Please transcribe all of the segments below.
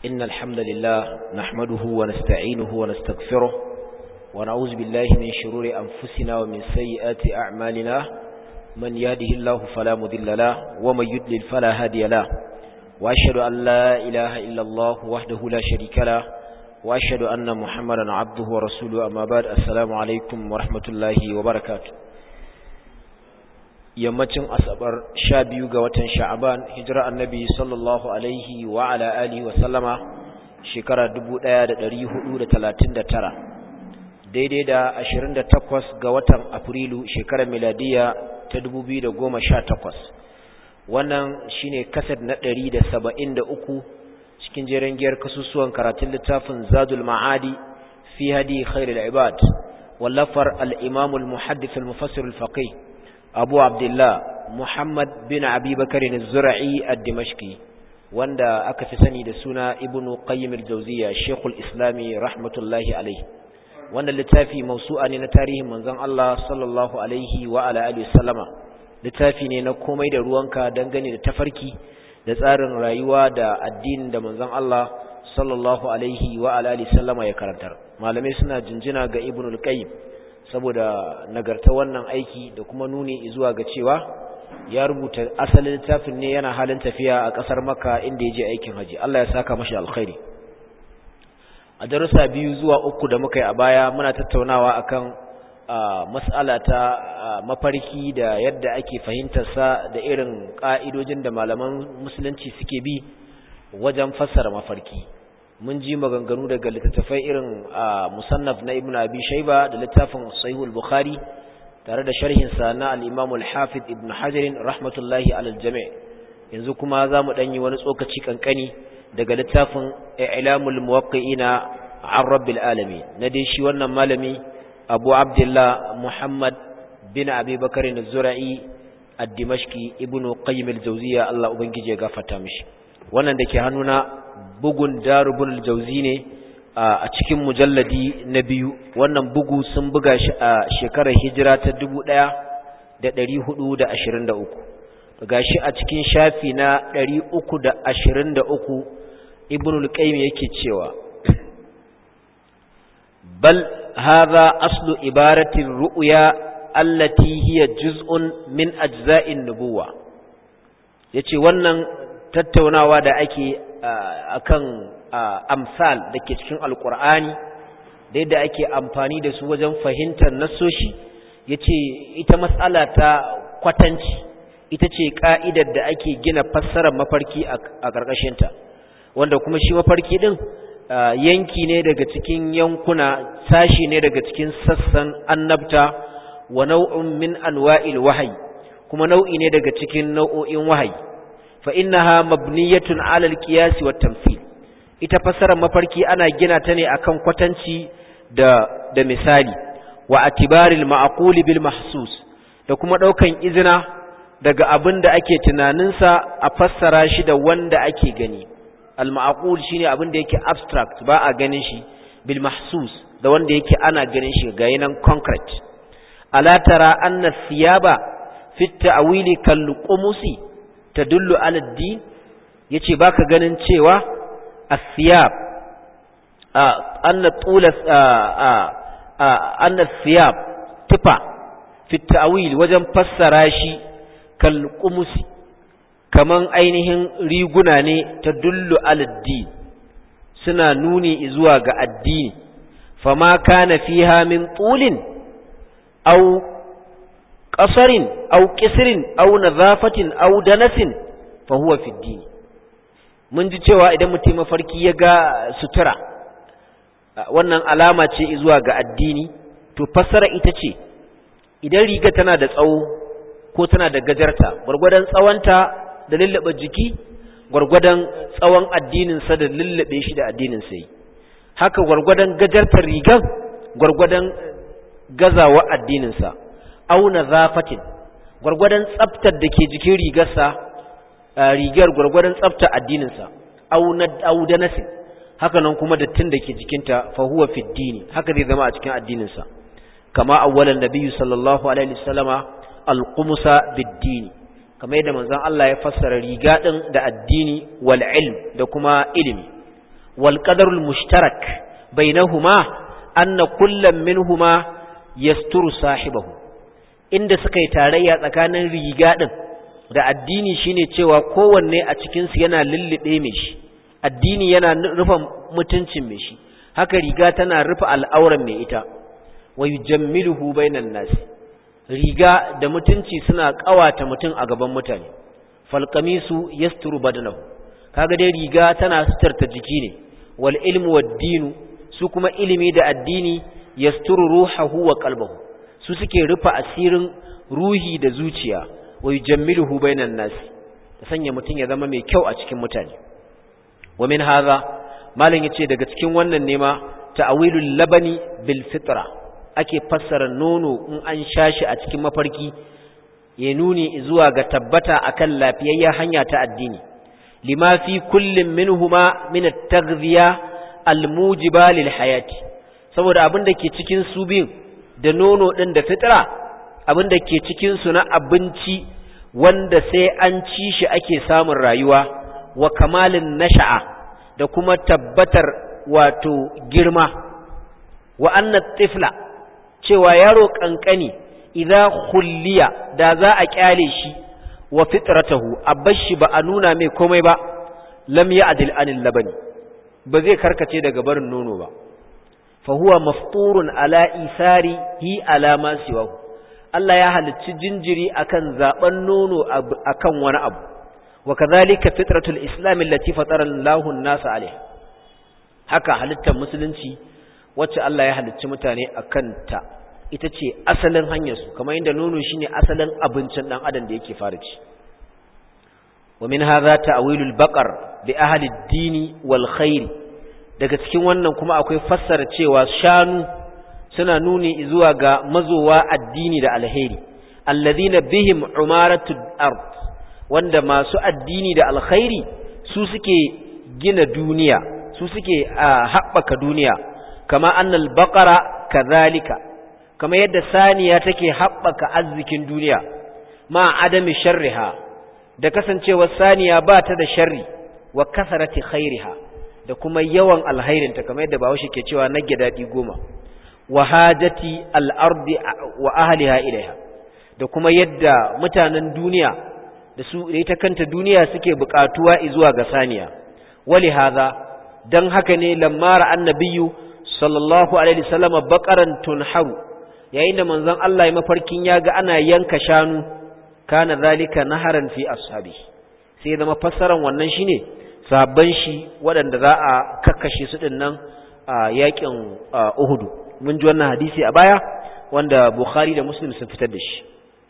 إن الحمد لله نحمده ونستعينه ونستغفره ونعوذ بالله من شرور أنفسنا ومن سيئات أعمالنا من يهده الله فلا مذل له ومن يدلل فلا هادي له وأشهد أن لا إله إلا الله وحده لا شريك له وأشهد أن محمدا عبده ورسوله أما بعد السلام عليكم ورحمة الله وبركاته yammacin asabar sha biyu ga watan sha'aban hijira annabi sallallahu alaihi wa ala alihi wa sallama shekara 1439 daidai da 28 ga watan afrilu shekarar miladiya ta 2018 wannan shine kasad na 173 cikin jeren giyar kasusuwan karatun littafin zadul ma'adi fi hadi khairul ibad wallafar al-imam al-muhaddith al-mufassir al-faqih abu abdullah muhammad bin abi bakarin zura'i a dimashki wanda aka fi sani da suna ibn qayyim al-jawziya shekul islami rahmatullahi alaihi wanda littafi mausu'a ne na tarihin manzon Allah sallallahu alaihi wa ala alihi sallama littafi ne na komai da ruwanka dangane da tafarki da tsarin rayuwa da addinin da manzon Allah sallallahu alaihi wa ala alihi sallama ya karantar malamai suna jinjina ga ibn al-qayyim saboda nagarta wannan aiki da kuma nuni zuwa ga cewa ya rubuta asalin littafin ne yana halin tafiya a ƙasar maka inda ya je aikin haji Allah ya saka mashi alkhairi a darussa biyu zuwa uku da muka yi a baya muna tattaunawa akan mas'ala ta mafarki da yadda ake fahimtarsa da irin ƙa'idojin da malaman musulunci suke bi wajen fassara mafarki mun ji maganganu daga littattafai irin musannaf na ibn abi shaiba da littafin sahihul bukhari tare da sharhinsa na al-imam al-hafiz ibn hajar rahmatullahi alal jami' yanzu kuma za mu danyi wani tsokaci kankani daga littafin i'lamul muwaqqi'ina an rabbil alamin na dai shi wannan malami abu abdullah muhammad bin abi bakar az-zura'i ad-dimashqi ibn qayyim al-jawziyya Allah ubangije ya gafarta mishi wannan dake hannuna bugun darubun aljauzi ne a cikin mujalladi na biyu wannan bugu sun buga shi a shekarar hijira ta 1423 gashi a cikin shafi na 323 ibn al-qayyim yake cewa bal hadha aslu ibaratin ru'ya allati hiya juz'un min ajza'in nubuwa yace wannan tattaunawa da ake akan amsal da ke cikin alkur'ani da yadda ake amfani da su wajen fahimtar nassoshi ya ce ita matsala ta kwatanci ita ce ka'idar da ake gina fassarar mafarki a ƙarƙashinta wanda kuma shi mafarki ɗin yanki ne daga cikin yankuna sashi ne daga cikin sassan annabta wa nau'in min anwa'il wahayi kuma nau'i ne daga cikin nau'o'in wahayi فإنها مبنية على القياس والتمثيل ita fasarar mafarki ana gina ta ne akan kwatanci da da misali wa atibaril ma'qul bil mahsus da kuma daukan izina daga abin da ake tunaninsa a fassara shi da wanda ake gani al ma'qul shine abin da yake abstract ba a ganin shi bil mahsus da wanda yake ana ganin shi ga yanan concrete ala tara anna thiyaba fi ta'wili kal qumusi tadullu ala din yace baka ganin cewa as-siyab anna tula anna siyab tufa fi ta'wil wajen fassara shi kal qumusi kaman ainihin riguna ne tadullu ala din suna nuni zuwa ga addini fama kana fiha min tulin aw ƙasarin au ƙisirin au nazafatin au danasin fa huwa fi dini mun ji cewa idan mutum mafarki ya ga sutura wannan alama ce zuwa ga addini to fassara ita ce idan riga tana da tsawo ko tana da gajarta gwargwadon tsawonta da lullube jiki gwargwadon tsawon addininsa da lullube shi da addinin sai haka gwargwadon gajartar rigan gwargwadon gazawa addininsa auna zafatin gwargwadon tsaftar da ke jikin rigarsa rigar gwargwadon tsaftar addininsa auna nasin haka nan kuma dattin da ke jikinta fa huwa fi dini haka zai zama a cikin addininsa kama awwalan nabiyyu sallallahu alaihi wasallama alqumsa bid-dini kamar yadda manzon Allah ya fassara riga din da addini wal ilm da kuma ilimi wal qadarul mushtarak bainahuma anna kullam minhuma yasturu sahibahu inda suka yi tarayya tsakanin riga din da addini shine cewa kowanne a cikin su yana lullube mai shi addini yana rufe mutuncin mai shi haka riga tana rufe al'auran mai ita wa yujammiluhu bainan nas riga da mutunci suna kawata mutum a gaban mutane falqamisu yasturu badanahu kaga dai riga tana sutarta jiki ne wal ilmu wad dinu su kuma ilimi da addini yasturu ruhahu wa qalbahu su suke rufe asirin ruhi da zuciya wa yujammiluhu bainan nas ta sanya mutum ya zama mai kyau a cikin mutane wa min hadha malam yace daga cikin wannan nema ta'awilul labani bil fitra ake fassara nono in an shashi a cikin mafarki ya nuni zuwa ga tabbata akan lafiyayya hanya ta addini lima fi kullin minhuma min at-taghziya al-mujiba lil hayati saboda abin da ke cikin su biyun da nono din da fitra abin da ke cikin su na abinci wanda sai an ci shi ake samun rayuwa wa kamalin nasha'a da kuma tabbatar wato girma wa anna tifla cewa yaro kankani idza khulliya da za a kyale shi wa fitratahu abashi ba a nuna mai komai ba lam ya'dil anil labani ba zai karkace daga barin nono ba fa huwa mafturun ala isari hi ala ma siwahu Allah ya halicci jinjiri akan zaben nono akan wani abu wa kadhalika fitratul islam allati fatara Allahu an-nasa alaiha haka halittar musulunci wacce Allah ya halicci mutane akan ta ita ce asalin hanyarsu kamar yadda nono shine asalin abincin dan adam da yake fara ci wa min hadha ta'wilul baqar bi ahli ad-dini wal khair daga cikin wannan kuma akwai fassara cewa shanu suna nuni zuwa ga mazowa addini da alheri alladhina bihim umaratu ard wanda masu addini da alkhairi su suke gina duniya su suke haɓaka duniya kama annal baqara kadhalika kama yadda saniya take haɓaka arzikin duniya ma adami sharriha da kasancewar saniya ba ta da sharri wa kasarati khairiha da kuma yawan alhairinta kamar yadda bahaushe ke cewa nage daɗi goma wa hajati al'ardi wa ahliha ilaiha da kuma yadda mutanen duniya da su da ita kanta duniya suke buƙatuwa zuwa ga saniya wali hadha dan haka ne lamara annabiyyu sallallahu alaihi wasallam baqaran tunharu yayin da manzon Allah ya mafarkin ya ga ana yanka shanu kana zalika naharan fi ashabi sai zama fassaran wannan shine sabban shi waɗanda za a kakkashe su din nan a yakin Uhud mun ji wannan hadisi a baya wanda Bukhari da Muslim sun fitar da shi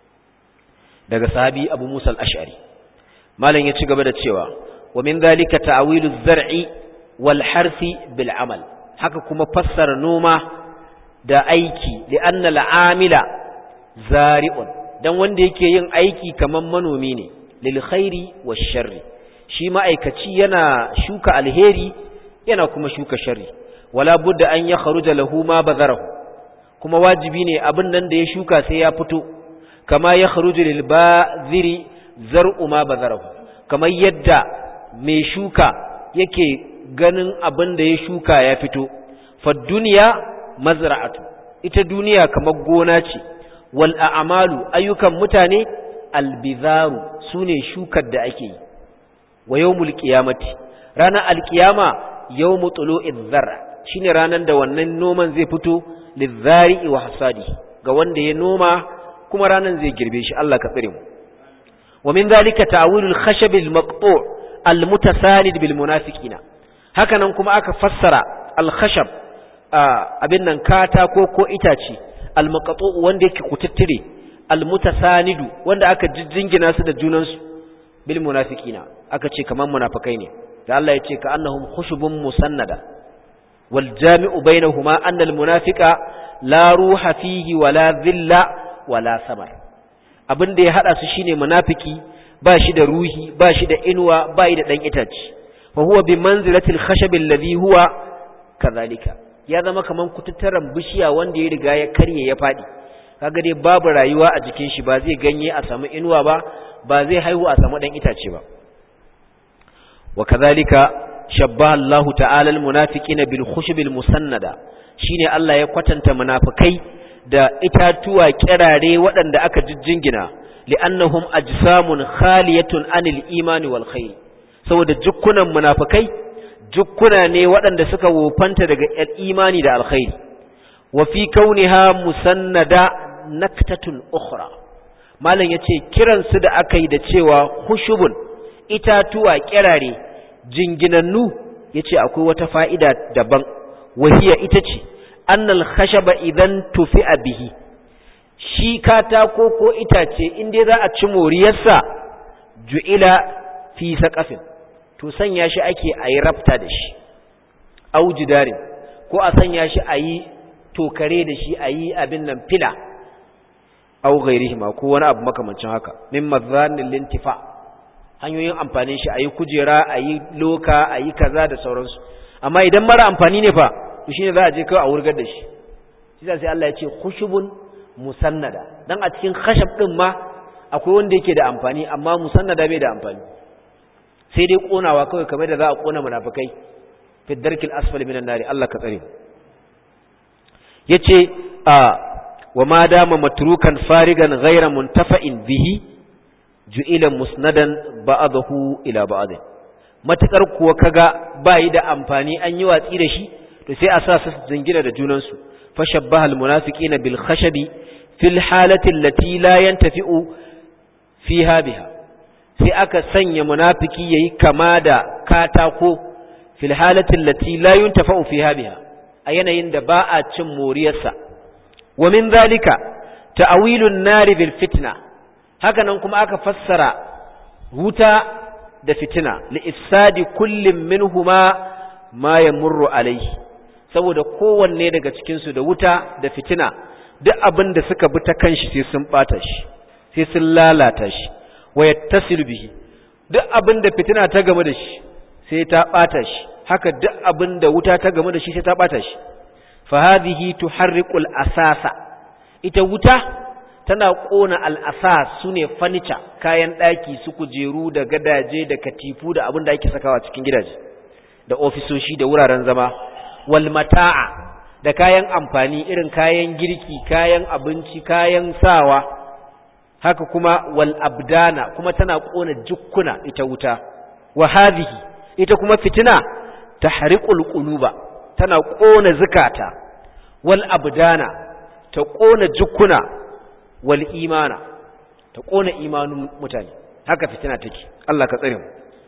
daga sahabi Abu Musa al-Ash'ari malam ya ci gaba da cewa wa min zalika ta'wilu az-zar'i wal harfi bil amal haka kuma fassara noma da aiki li anna al-amila zari'un dan wanda yake yin aiki kaman manomi ne lil khairi wash sharri shi ma'aikaci yana shuka alheri yana kuma shuka sharri wala budda an ya kharuja lahu ma bazarahu kuma wajibi ne abin nan da ya shuka sai ya fito kama ya kharuju lil baziri zar'u ma bazarahu kamar yadda mai shuka yake ganin abin da ya shuka ya fito fa duniya mazra'atu ita duniya kamar gona ce wal a'malu ayyukan mutane albizaru sune shukar da ake yi wa yawmul qiyamati ranar alqiyama yawmu tulu'iz zar'a shine ranar da wannan noman zai fito lizari'i wa hasadi ga wanda ya noma kuma ranar zai girbe shi Allah ka tsire mu wa min zalika ta'wilul khashab al-maqtu' al-mutasanid bil munafiqina hakanan kuma aka fassara al-khashab abin nan katako ko itace al-maqtu' wanda yake kututtire al-mutasanidu wanda aka jingina su da junansu bil munafiqina aka ce kaman munafikai ne da Allah ya ce ka annahum khushubun musannada wal jami'u bainahuma anna al munafiqa la ruha fihi wala dhilla wala samar abin da ya hada su shine munafiki ba shi da ruhi ba shi da inuwa ba shi da dan itace fa huwa bi manzilatil khashab alladhi huwa kadhalika ya zama kaman kututturan bishiya wanda ya riga ya karye ya fadi kaga dai babu rayuwa a jikin shi ba zai ganye a samu inuwa ba ba zai haihu a samu dan itace ba wa kadhalika shabbaha Allah ta'ala al-munafiqina bil khushbil musannada shine Allah ya kwatanta munafikai da itatuwa kirare waɗanda aka jijjingina li'annahum ajsamun khaliyatun anil imani wal khair saboda jukkunan munafikai jukkuna ne waɗanda suka wofanta daga imani da alkhairi wa fi kauniha musannada naktatun ukhra malam yace kiran su da aka yi da cewa khushubun itatuwa kirare jinginannu yace akwai wata fa'ida daban wahiya ita ce annal khashaba idan tufi'a bihi shi katako ko itace in dai za a ci moriyarsa ju'ila fi saqafin to sanya shi ake ayi rafta da shi au jidarin ko a sanya shi ayi tokare da shi ayi abin nan fila au ghairihima ko wani abu makamancin haka min madhanil lintifa hanyoyin amfanin shi ayi kujera ayi loka ayi kaza da sauransu amma idan mara amfani ne fa to shine za a je kawai a wurgar da shi shi sai Allah ya ce khushubun musannada dan a cikin khashab din ma akwai wanda yake da amfani amma musannada bai da amfani sai dai konawa kawai kamar da za a kona munafikai fi darkil asfali minan nari Allah ka tsare yace a wa ma dama matrukan farigan ghayra muntafa'in bihi ju'ila musnadan ba'dahu ila ba'd matakar kuwa kaga bai da amfani an yi watsi da shi to sai a sa su jingina da junansu fashabbaha almunafiqina bil khashabi fil halati allati la yantafi'u fiha biha sai aka sanya munafiki yayi kama da katako fil halati allati la yuntafa'u fiha biha a yanayin da ba a cin moriyarsa wa min zalika ta'wilun nari bil fitna haka nan kuma aka fassara wuta da fitina li ifsadi kullin minhuma ma yamurru alayhi saboda kowanne daga cikinsu da wuta da fitina duk abin da suka bi ta kanshi sai sun bata shi sai sun lalata shi wa yattasilu bihi duk abin da fitina ta game da shi sai ta bata shi haka duk abin da wuta ta game da shi sai ta bata shi fa hadhihi tuharriqul asasa ita wuta tana kona al-asas sune furniture kayan daki su kujeru da gadaje da katifu da abin da ake sakawa cikin gidaje da ofisoshi da wuraren zama wal mata'a da kayan amfani irin kayan girki kayan abinci kayan sawa haka kuma wal abdana kuma tana kona jukkuna ita wuta wa hadhihi ita kuma fitina tahriqul quluba tana kona zakata wal abdana ta kona jukkuna wal imana ta kona imanun mutane haka fitina take Allah ka tsare mu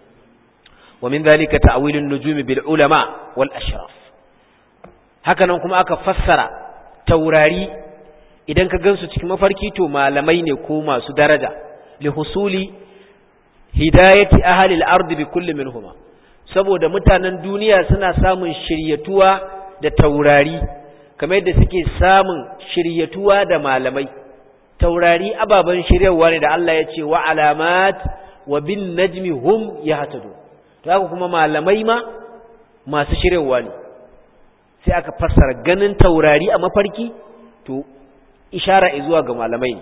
wa min dhalika ta'wilun nujumi bil ulama wal ashraf hakanan kuma aka fassara taurari idan ka gansu cikin mafarki to malamai ne ko masu daraja li husuli hidayati ahli al-ard bi kulli minhuma saboda mutanen duniya suna samun shiryatuwa da taurari kamar yadda suke samun shiryatuwa da malamai taurari ababan shiryawa ne da Allah ya ce wa alamat wa bin najmi hum yahtadun to haka kuma malamai ma masu shiryawa ne sai aka fassara ganin taurari a mafarki to ishara zuwa ga malamai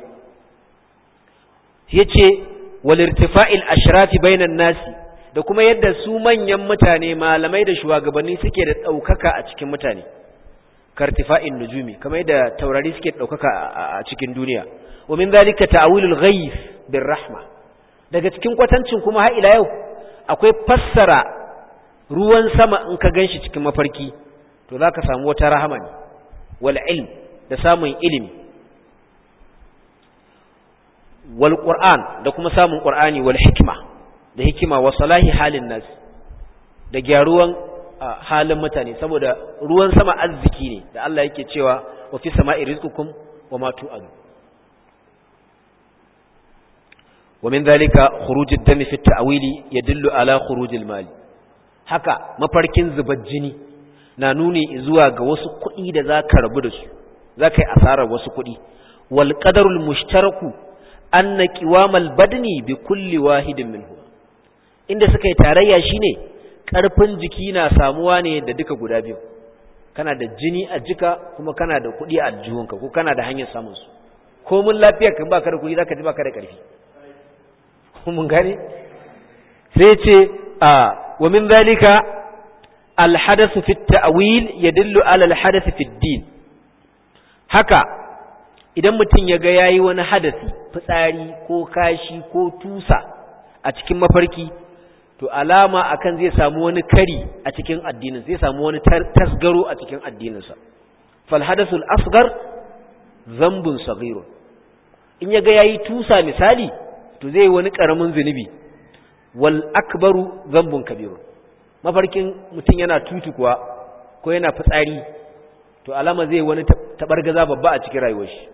yace wal irtifa'il ashrafi bainan nasi da kuma yadda su manyan mutane malamai da shugabanni suke da daukaka a cikin mutane kartifa'in nujumi kamar yadda taurari suke daukaka a cikin duniya wa min zalika ta'wilul ghayth bir rahma daga cikin kwatancin kuma har ila yau akwai fassara ruwan sama in ka ganshi cikin mafarki to za ka samu wata rahama ne wal ilm da samun ilimi wal qur'an da kuma samun qur'ani wal hikma da hikima wa salahi halin nas da gyaruwan halin mutane saboda ruwan sama arziki ne da Allah yake cewa wa fi sama'i rizqukum wa ma tu'adu wa min dhalika khuruj ad-dami fi at-ta'wili yadullu ala khuruj al-mal haka mafarkin zubar jini na nuni zuwa ga wasu kuɗi da za ka rabu da su za ka yi asarar wasu kuɗi wal qadarul mushtaraku anna qiwamal badni bi kulli wahidin minhu inda suka yi tarayya shine karfin jiki na samuwa ne da duka guda biyu kana da jini a jika kuma kana da kuɗi a jihunka ko kana da hanyar samun su ko mun lafiyar kan baka da kuɗi zaka ji baka da ƙarfi mun gane sai ce a wa min zalika alhadasu fi ta'wil yadullu ala alhadath fi din haka idan mutum ya ga yayi wani hadasi fitsari ko kashi ko tusa a cikin mafarki to alama akan zai samu wani kari a cikin addinin zai samu wani tasgaro a cikin addininsa fal hadathul asghar zambun saghirun in ya ga yayi tusa misali to zai wani karamin zunubi wal akbaru zambun kabirun mafarkin mutum yana tutu kuwa ko yana fitsari to alama zai wani tabargaza babba a cikin rayuwar shi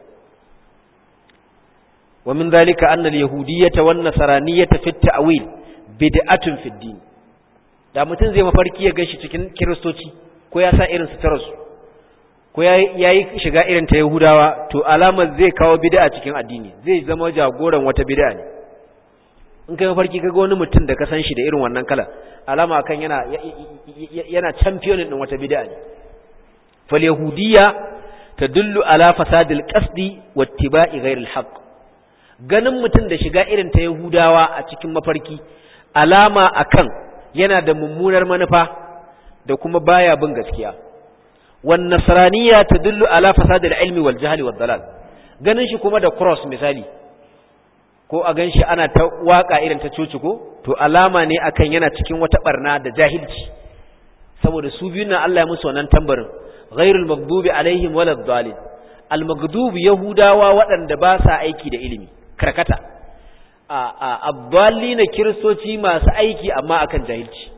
wa min zalika anna al-yahudiyyata wan nasraniyyata fi at-ta'wil bid'atun fi ad-din da mutum zai mafarki ya gashi cikin kiristoci ko ya sa irin suturar su ko yayi shiga irin ta yahudawa to alamar zai kawo bid'a cikin addini zai zama jagoran wata bid'a ne in kai mafarki kaga wani mutum da ka san shi da irin wannan kala alama kan yana yana champion din wata bid'a ne fal yahudiyya tadullu ala fasadil qasdi wattiba'i ghairil haqq ganin mutum da shiga irin ta yahudawa a cikin mafarki alama akan yana da mummunar manufa da kuma baya bin gaskiya wan nasraniyya tadullu ala fasadil ilmi wal jahli wad dalal ganin shi kuma da cross misali ko a ganshi ana ta waka irin ta coci ko to alama ne akan yana cikin wata barna da jahilci saboda su biyun nan Allah ya musu wannan tambarin ghairul maghdubi alaihim walad dalin al maghdub yahudawa waɗanda ba sa aiki da ilimi karkata a a abdallina kiristoci masu aiki amma akan jahilci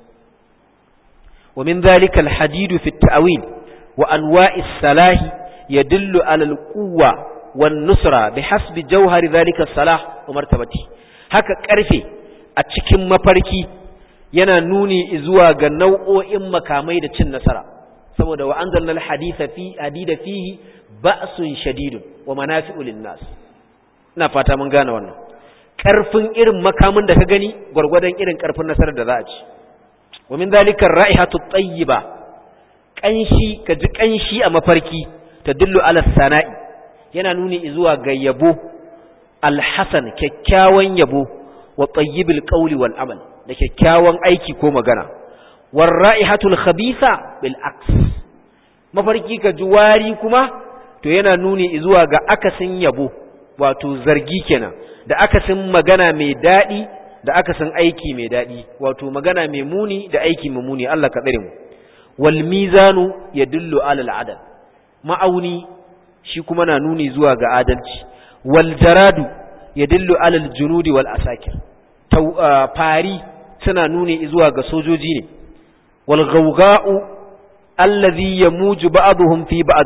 wa min dhalika al hadid fi at ta'wil wa anwa'is salahi yadullu ala al quwwa والنصرة بحسب جوهر ذلك الصلاح ومرتبته haka karfe a cikin mafarki yana nuni zuwa ga nau'o'in makamai da cin nasara saboda wa anzalna alhaditha fi hadida fihi ba'sun shadidun wa manafi'u linnas ina fata mun gane wannan karfin irin makamin da ka gani gurgurdan irin karfin nasarar da za a ci wa min zalika ar-ra'ihatu at-tayyiba kanshi kaji kanshi a mafarki tadullu ala sana'i yana nuni zuwa ga yabo alhasan kyakkyawan yabo wa tayyibil qawli wal amal da kyakkyawan aiki ko magana war ra'ihatul khabitha bil aks mafarki ka juwari kuma to yana nuni zuwa ga akasin yabo wato zargi kenan da akasin magana mai dadi da akasin aiki mai dadi wato magana mai muni da aiki mai muni Allah ka tsare mu wal mizanu yadullu ala al adal ma'auni shi kuma na nuni zuwa ga adalci wal jaradu yadullu alal junudi wal asakir fari suna nuni zuwa ga sojoji ne wal ghawga'u allazi yamuju ba'dhum fi ba'd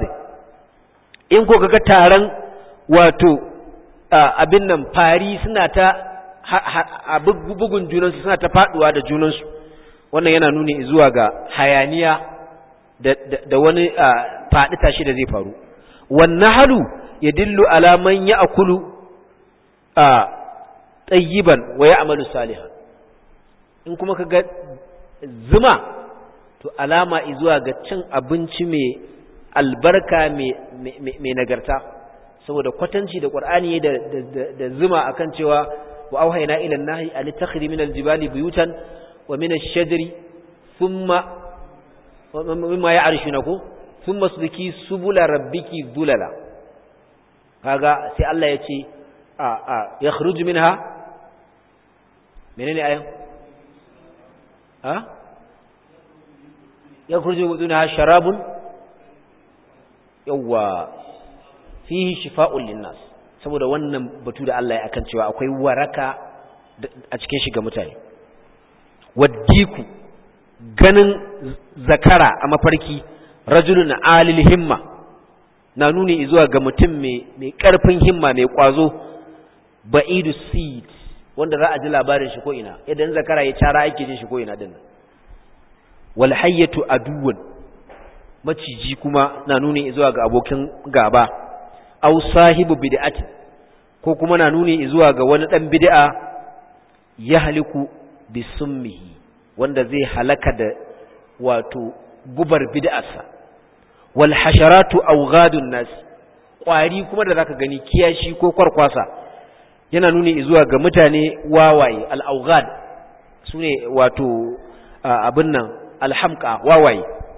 in ko kaga taron wato abin nan fari suna ta bugun junansu suna ta faduwa da junansu wannan yana nuni zuwa ga hayaniya da wani faɗi tashi da zai faru والنهل يدل على من يأكل طيبا ويعمل صالحا in kuma ka ga zuma to alama izuwa ga cin abinci mai albarka mai nagarta saboda kwatanci da ƙwar'ani da zuma akan cewa wa auhaina ila nahi an takhri min aljibali buyutan wa min ash-shajari thumma mimma ya'rishuna ko sun masluki subula rabbiki zulala kaga sai Allah ya ce a a ya khruju minha menene ayan ha ya khruju minha sharabun yawa fihi shifa'un linnas saboda wannan batu da Allah ya akan cewa akwai waraka a cikin shi ga mutane waddiku ganin zakara a mafarki rajulun alil himma na nuni zuwa ga mutum mai ƙarfin himma mai ƙwazo ba'idu seed wanda za a ji labarin shi ko ina idan zakara ya cara ake jin shi ko ina dinnan wal hayyatu aduwwan maciji kuma na nuni zuwa ga abokin gaba aw sahibu bid'ati ko kuma na nuni zuwa ga wani dan bid'a yahliku bisummihi wanda zai halaka da wato gubar bid'arsa wal hasharatu awghadun nas kwari kuma da zaka gani kiyashi ko kwarkwasa yana nuni zuwa ga mutane wawaye al awghad sune wato abin nan alhamqa wawaye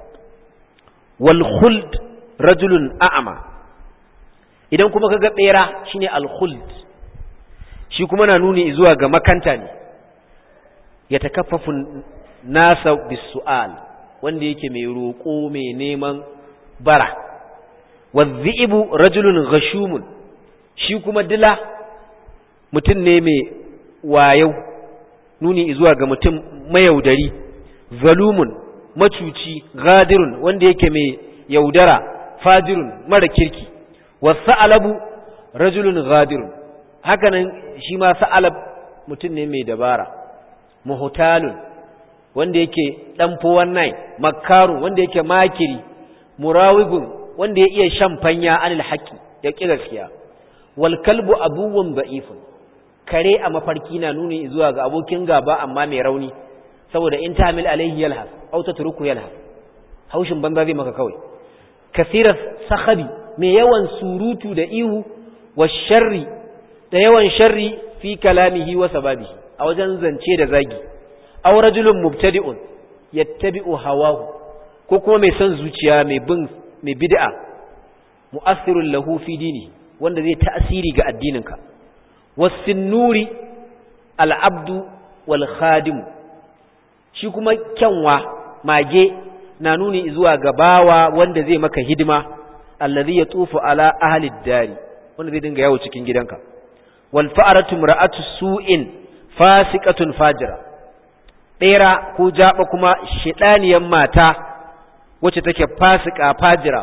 wal khuld rajulun a'ma idan kuma kaga bera shine al khuld shi kuma na nuni zuwa ga makanta ne ya takaffafu nasa bisu'al wanda yake mai roƙo mai neman bara wadhi'bu rajulun ghashumun shi kuma dila mutum ne mai wayau nuni zuwa ga mutum mayaudari zalumun macuci gadirun wanda yake mai yaudara fajirun mara kirki wasa'alabu rajulun gadirun hakanan shi ma sa'alab mutum ne mai dabara muhtalun wanda yake dan fowan nai makkarun wanda yake makiri murawibun wanda ya iya shan fanya anil haqqi ya ki gaskiya wal kalbu abuwan da'ifun kare a mafarki na nuni zuwa ga abokin gaba amma mai rauni saboda in tamil alaihi yalhas aw tatruku yalhas haushin banza zai maka kawai kasirar sahabi mai yawan surutu da ihu wa sharri da yawan sharri fi kalamihi wa sababihi a wajen zance da zagi aw rajulun mubtadi'un yattabi'u hawahu ko kuma mai son zuciya mai bin mai bid'a mu'assirun lahu fi dini wanda zai ta'asiri ga addininka wasinnuri al'abdu wal khadim shi kuma kyanwa mage na nuni zuwa ga bawa wanda zai maka hidima allazi yatufu ala ahli dari wanda zai dinga yawo cikin gidanka wal fa'aratu mar'atu su'in fasiqatun fajira bera ko jaba kuma shedaniyan mata wacce take fasika fajira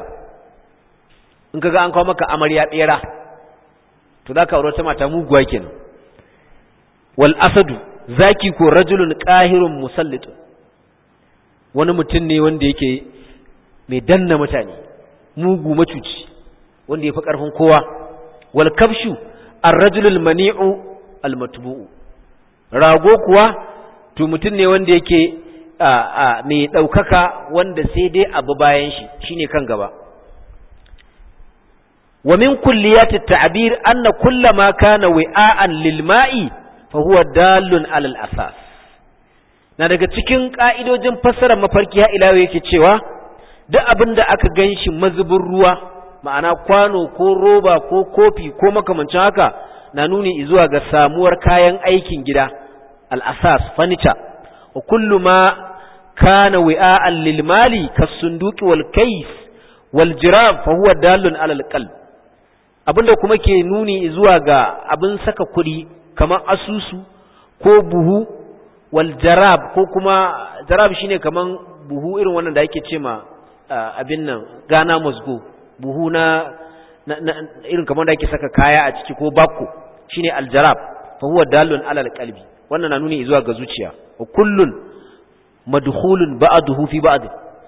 in kaga an kawo maka amarya bera to zaka aure ta mata muguwa kenan wal asadu zaki ko rajulun qahirun musallit wani mutum ne wanda yake mai danna mutane mugu macuci wanda yafi karfin kowa wal kabshu ar-rajulul mani'u al-matbu'u rago kuwa to mutum ne wanda yake mai daukaka wanda sai dai abu bayan shi shine kan gaba ومن كليات التعبير أن كل ما كان وعاء للماء فهو دال على الأساس na daga cikin ƙa'idojin fassara mafarki ha ila yake cewa duk abin da aka gan shi mazubin ruwa ma'ana kwano ko roba ko kofi ko makamancin haka na nuni zuwa ga samuwar kayan aikin gida al'asas furniture wa kullu ma kana wi'a'an lil mali kasunduki wal kais wal jirab fa huwa dalun alal qalb abinda kuma ke nuni zuwa ga abin saka kuɗi kamar asusu ko buhu wal jarab ko kuma jarab shine kaman buhu irin wannan da ake ce ma abin nan gana musgo buhu na, irin kamar da ake saka kaya a ciki ko bakko shine aljarab fa huwa dalun alal qalbi wannan na nuni zuwa ga zuciya wa kullun madkhulun ba'dahu fi ba'd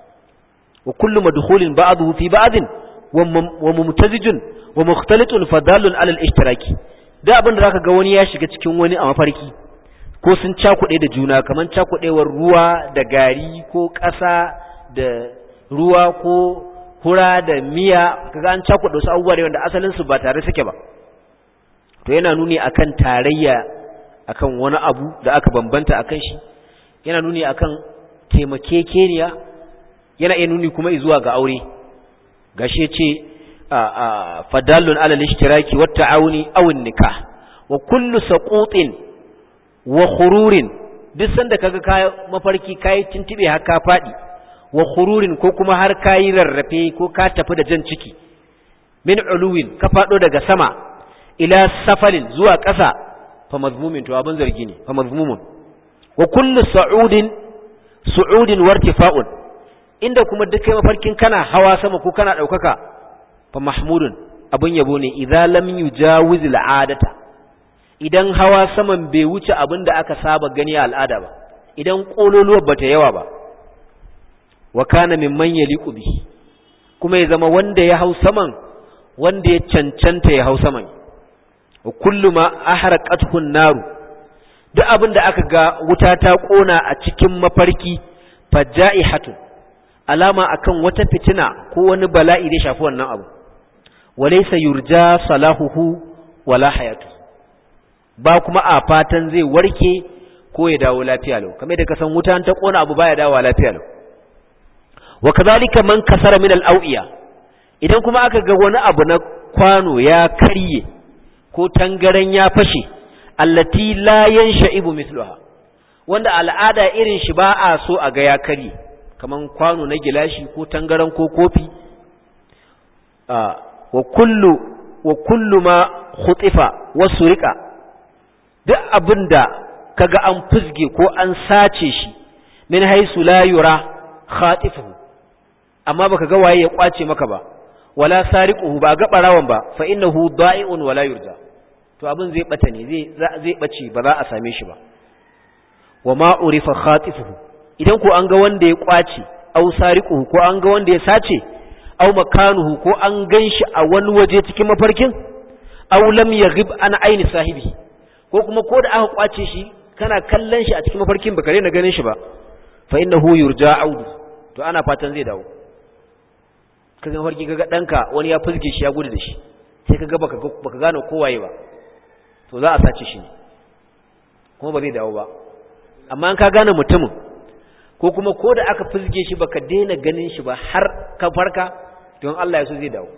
wa kullu madkhulin ba'dahu fi ba'd wa mumtazijun wa mukhtalitun fadalun alal ishtiraki da abin da zaka ga wani ya shiga cikin wani a mafarki ko sun cakuɗe da juna kaman cakuɗewar ruwa da gari ko ƙasa da ruwa ko hura da miya kaga an cakuɗe wasu abubuwa da wanda asalin su ba tare suke ba to yana nuni akan tarayya akan wani abu da aka bambanta akan shi yana nuni akan taimakekeniya yana iya nuni kuma zuwa ga aure gashi ce fadallun alal ishtiraki wat ta'awuni aw nikah wa kullu saqutin wa khururin duk sanda kaga kai mafarki kai tintibe har ka fadi wa khururin ko kuma har kai rarrafe ko ka tafi da jan ciki min uluwin ka fado daga sama ila safalin zuwa ƙasa fa mazmumin to abin zargi ne fa mazmumun wa kullu sa'udin su'udin wartifa'un inda kuma duk kai mafarkin kana hawa sama ko kana daukaka fa mahmudun abun yabo ne idza lam yujawiz al'adata idan hawa saman bai wuce abin da aka saba gani a al'ada ba idan kololuwar bata yawa ba wa kana mimman yaliqu bihi kuma ya zama wanda ya hau saman wanda ya cancanta ya hau saman wa kullu ma ahraqathu naru duk abin da aka ga wuta ta kona a cikin mafarki fajaihatun alama akan wata fitina ko wani bala'i da shafi wannan abu walaysa yurja salahuhu wala hayatu ba kuma a fatan zai warke ko ya dawo lafiya lau kamar da kasan wuta ta kona abu baya dawo lafiya lau wa kadhalika man kasara min al-awiya idan kuma aka ga wani abu na kwano ya karye ko tangaran ya fashe allati la yansha'ibu mithluha wanda al'ada irin shi ba a so a ga ya karye kaman kwano na gilashi ko tangaran ko kofi wa kullu wa kullu ma khutifa wa surika duk abinda kaga an fusge ko an sace shi min haisu la yura khatifuhu amma baka ga waye ya kwace maka ba wala sariquhu ba ga barawan ba fa innahu da'i'un wala yurja to abin zai bata ne zai zai bace ba za a same shi ba wa ma urifa khatifuhu idan ko an ga wanda ya kwace au sariquhu ko an ga wanda ya sace au makanuhu ko an ganshi a wani waje cikin mafarkin au lam yaghib an aini sahibi ko kuma ko da aka kwace shi kana kallon shi a cikin mafarkin baka na ganin shi ba fa innahu yurja audu to ana fatan zai dawo kaga mafarki kaga danka wani ya fuzge shi ya gudu da shi sai kaga baka baka gane kowaye ba to za a sace shi ne kuma ba zai dawo ba amma an ka gane mutumin ko kuma ko da aka fuzge shi baka daina ganin shi ba har ka farka don Allah ya so zai dawo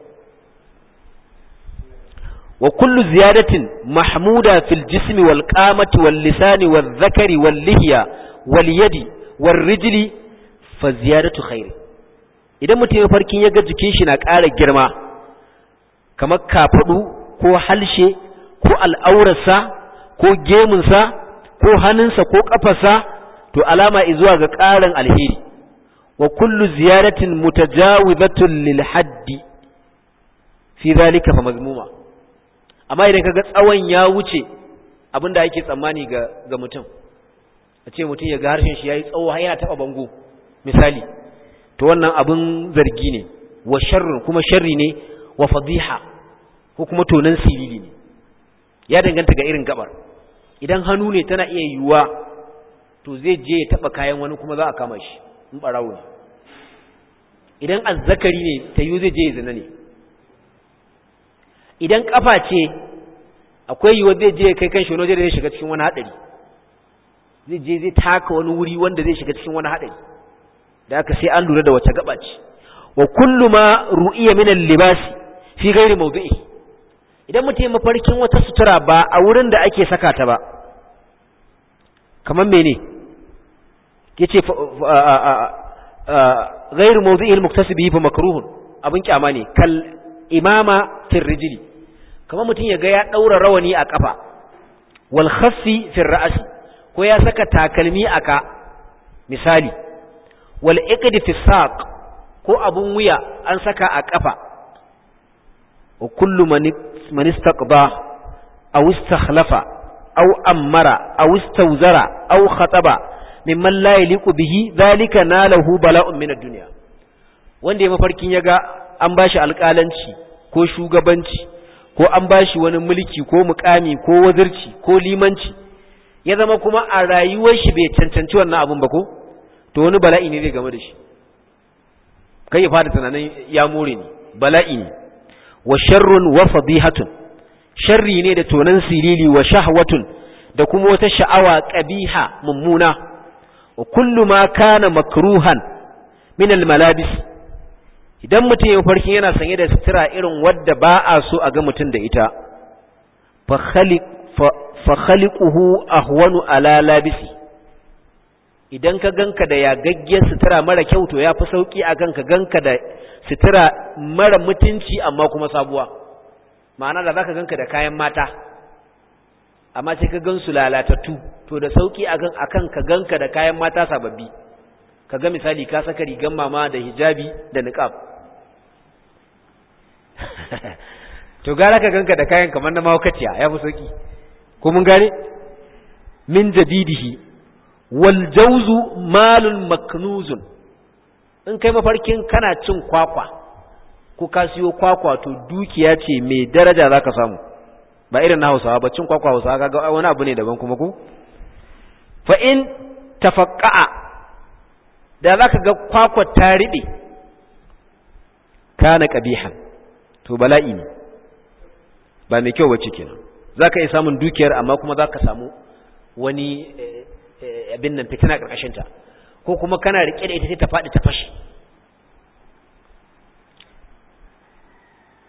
wa kullu ziyadatin mahmuda fil jismi wal qamati wal lisani wal zakari wal lihya wal yadi wal rijli fa ziyadatu khair idan mutum ya farkin ya ga jikin shi na ƙara girma kamar kafadu ko halshe ko al'aurarsa ko gemunsa ko hannunsa ko ƙafarsa to alama zuwa ga ƙarin alheri wa kullu ziyaratin mutajawibatun lil haddi fi zalika fa mazmuma amma idan kaga tsawon ya wuce abinda ake tsammani ga ga mutum a ce mutum ya ga harshen shi yayi tsawo har yana taba bango misali to wannan abin zargi ne wa sharrun kuma sharri ne wa fadiha ko kuma tonan silili ne ya danganta ga irin gabar idan hannu ne tana iya yiwuwa to zai je ya taba kayan wani kuma za a kama shi in barawo ne idan azzakari ne ta yiwu zai je ya zina ne idan kafa ce akwai yiwuwa zai je kai kan shi wani zai shiga cikin wani haɗari zai je zai taka wani wuri wanda zai shiga cikin wani haɗari da aka sai an lura da wace gaba ce wa kullu ma ru'iya min al-libas fi ghairi mawdi'i idan mutum ya mafarkin wata sutura ba a wurin da ake saka ta ba kamar mene yace ghairu mawdi'i al-muktasibi fa makruhun abin kyama ne kal imama fi rijli kamar mutum ya ga ya daura rawani a kafa wal khaffi fi ra'si ko ya saka takalmi a ka misali wal iqdi fi saq ko abun wuya an saka a kafa wa kullu man istaqba aw istakhlafa aw amara aw istawzara aw khataba mimman la yaliqu bihi dhalika nalahu bala'un min ad-dunya wanda ya mafarkin yaga an bashi alƙalanci ko shugabanci ko an bashi wani mulki ko mukami ko wazirci ko limanci ya zama kuma a rayuwar shi bai cancanci wannan abun ba ko to wani bala'i ne zai game da shi kai ya fara tunanin ya more ni bala'i ne wa sharrun wa fadihatun sharri ne da tonan silili wa shahwatun da kuma wata sha'awa qabiha mummuna wa kullu ma kana makruhan min al malabis idan mutum ya farkin yana sanye da sutura irin wadda ba a so a ga mutum da ita fa khaliq fa khaliquhu ahwanu ala labisi idan ka ganka da yagaggiyar sutura mara kyau to ya fi sauki a ganka ganka da sutura mara mutunci amma kuma sabuwa ma'ana da zaka ganka da kayan mata amma sai ka gansu lalatattu to da sauki akan akan ka ganka da kayan mata sababbi kaga misali ka saka rigan mama da hijabi da niqab to gara ka ganka da kayan kamar na mawakaciya ya fi sauki ko mun gane min jadidihi wal jawzu malun maknuzun in kai mafarkin kana cin kwakwa ko ka siyo kwakwa to dukiya ce mai daraja zaka samu ba irin na Hausawa ba cin kwakwa Hausawa kaga wani abu ne daban kuma ko fa in tafaqqa'a da zaka ga kwakwa ta ribe kana qabihan to bala'i ne ba mai kyau bace kenan zaka iya samun dukiyar amma kuma zaka samu wani abin nan fitina karkashin ta ko kuma kana rike da ita sai ta fadi ta fashi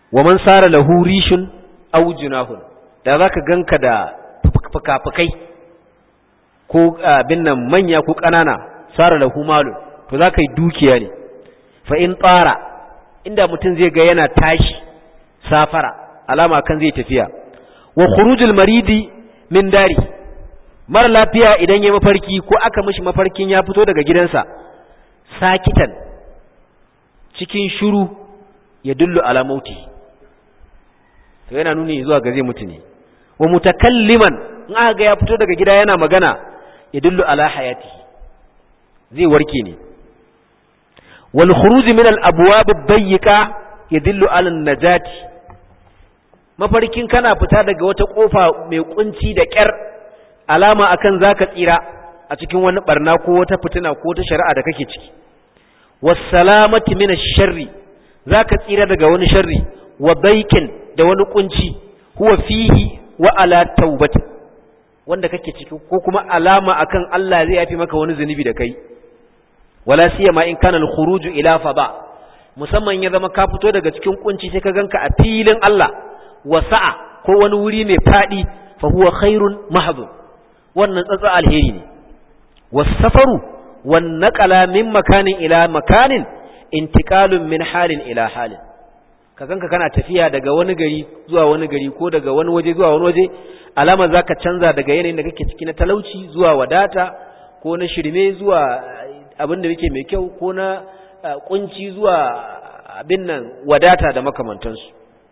wa man sara lahu rishun aw junahun da zaka ganka da fukafukai ko abin nan manya ko ƙanana sara lahu malun to zaka yi dukiya ne fa in tsara inda mutum zai ga yana tashi safara alama kan zai tafiya wa khurujul maridi min dari mara lafiya idan ya mafarki ko aka mishi mafarkin ya fito daga gidansa sakitan cikin shiru ya dullu ala mauti to yana nuni zuwa ga zai mutu ne wa mutakalliman in aka ga ya fito daga gida yana magana ya dullu ala hayati zai warke ne wal khuruj min al abwab ad-dayyqa yadullu ala an-najati mafarkin kana fita daga wata kofa mai kunci da kyar alama akan zaka tsira a cikin wani barna ko wata fitina ko wata shari'a da kake ciki wassalamati min ash-sharri zaka tsira daga wani sharri wa daikin da wani kunci huwa fihi wa ala taubati wanda kake ciki ko kuma alama akan Allah zai yafi maka wani zunubi da kai wala siyama in kana al-khuruj ila fada musamman ya zama ka fito daga cikin kunci sai ka ganka a filin Allah wasa'a ko wani wuri mai fadi fa huwa khairun mahdhun wannan tsatsa alheri ne wasafaru wan naqala min makanin ila makanin intiqalun min halin ila halin ka ganka kana tafiya daga wani gari zuwa wani gari ko daga wani waje zuwa wani waje alama zaka canza daga yanayin da kake ciki na talauci zuwa wadata ko na shirme zuwa abin da yake mai kyau ko na kunci zuwa abin nan wadata da makamantansu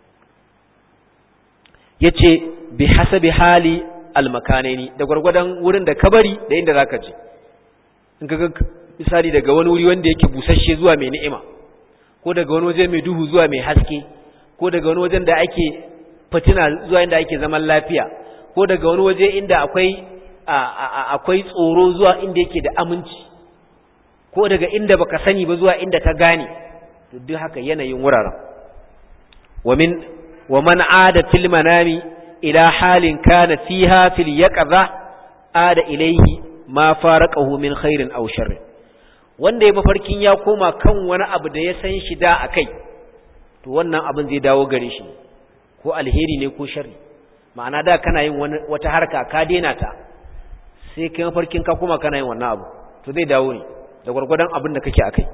yace bi hasabi hali almakanaini da gwargwadon wurin da ka bari da inda zaka je in ka ga misali daga wani wuri wanda yake busasshe zuwa mai ni'ima ko daga wani waje mai duhu zuwa mai haske ko daga wani wajen da ake fitina zuwa inda ake zaman lafiya ko daga wani waje inda akwai akwai tsoro zuwa inda yake da aminci ko daga inda baka sani ba zuwa inda ka gane to duk haka yanayin wuraren wa min wa man aada fil manami ila halin kana fiha fil yaqza ada ilayhi ma faraqahu min khairin aw sharrin wanda ya mafarkin ya koma kan wani abu da ya san shi da akai to wannan abin zai dawo gare shi ko alheri ne ko sharri ma'ana da kana yin wani wata harka ka daina ta sai kai mafarkin ka koma kana yin wannan abu to zai dawo ne da gwargwadon abin da kake akai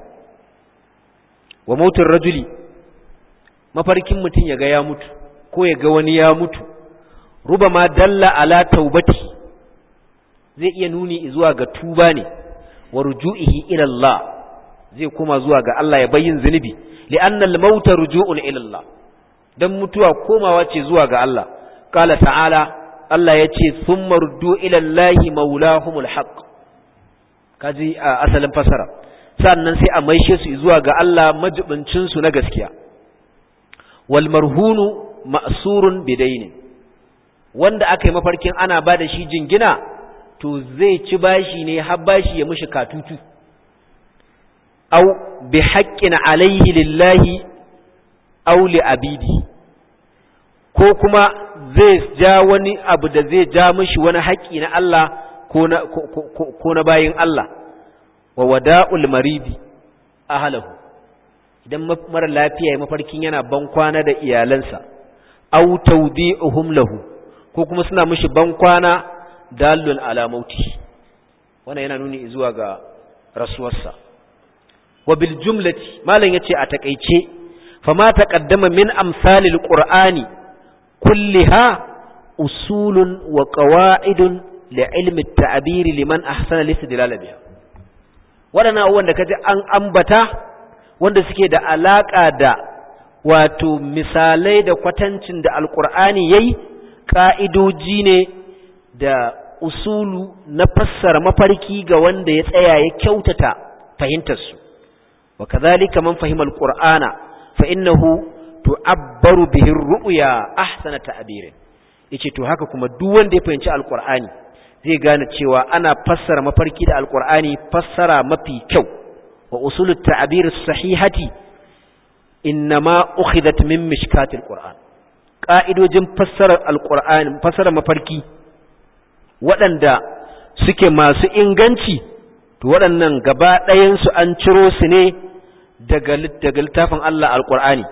wa mautin rajuli mafarkin mutum ya ga ya mutu ko ya ga wani ya mutu rubama dalla ala taubati zai iya nuni zuwa ga tuba ne wa ruju'ihi ila Allah zai kuma zuwa ga Allah ya bayyin zunubi li'anna al-maut ruju'un ila Allah dan mutuwa komawa ce zuwa ga Allah qala ta'ala Allah yace thumma ruddu ila Allahi maulahumul haqq kaji asalin fasara sannan sai a maishe su zuwa ga Allah majibincin su na gaskiya wal marhunu ma'surun bidainin wanda aka yi mafarkin ana ba da shi jingina to zai ci bashi ne har bashi ya mushi katutu au bi haqqin alaihi lillahi aw li abidi ko kuma zai ja wani abu da zai ja mishi wani haƙƙi na Allah ko na ko na bayin Allah wa wada'ul maridi ahlahu idan mara lafiya ya mafarkin yana ban kwana da iyalansa aw tawdi'uhum lahu ko kuma suna mishi ban kwana dalun ala mauti wannan yana nuni zuwa ga rasuwarsa wa bil jumlati malam yace a takeice fama taqaddama min amsalil qur'ani kulliha usulun wa qawa'idun li ilmi at-ta'bir liman ahsana al-istidlal biha wadannan abubuwan da kaji an ambata wanda suke da alaka da wato misalai da kwatancin da alqur'ani yayi ka'idoji ne da usulu na fassara mafarki ga wanda ya tsaya ya kyautata fahimtarsu wa kadhalika man fahima alqur'ana fa innahu tu'abbaru bihi ar-ru'ya ahsana ta'bir yace to haka kuma duk wanda ya fahimci alqur'ani zai gane cewa ana fassara mafarki da alqur'ani fassara mafi kyau wa usulut ta'bir as-sahihati innama ukhidat min mishkatil qur'an ka'idojin fassarar alqur'ani fassara mafarki waɗanda suke masu inganci to waɗannan gaba ɗayansu an ciro su ne daga littafin Allah alƙur'ani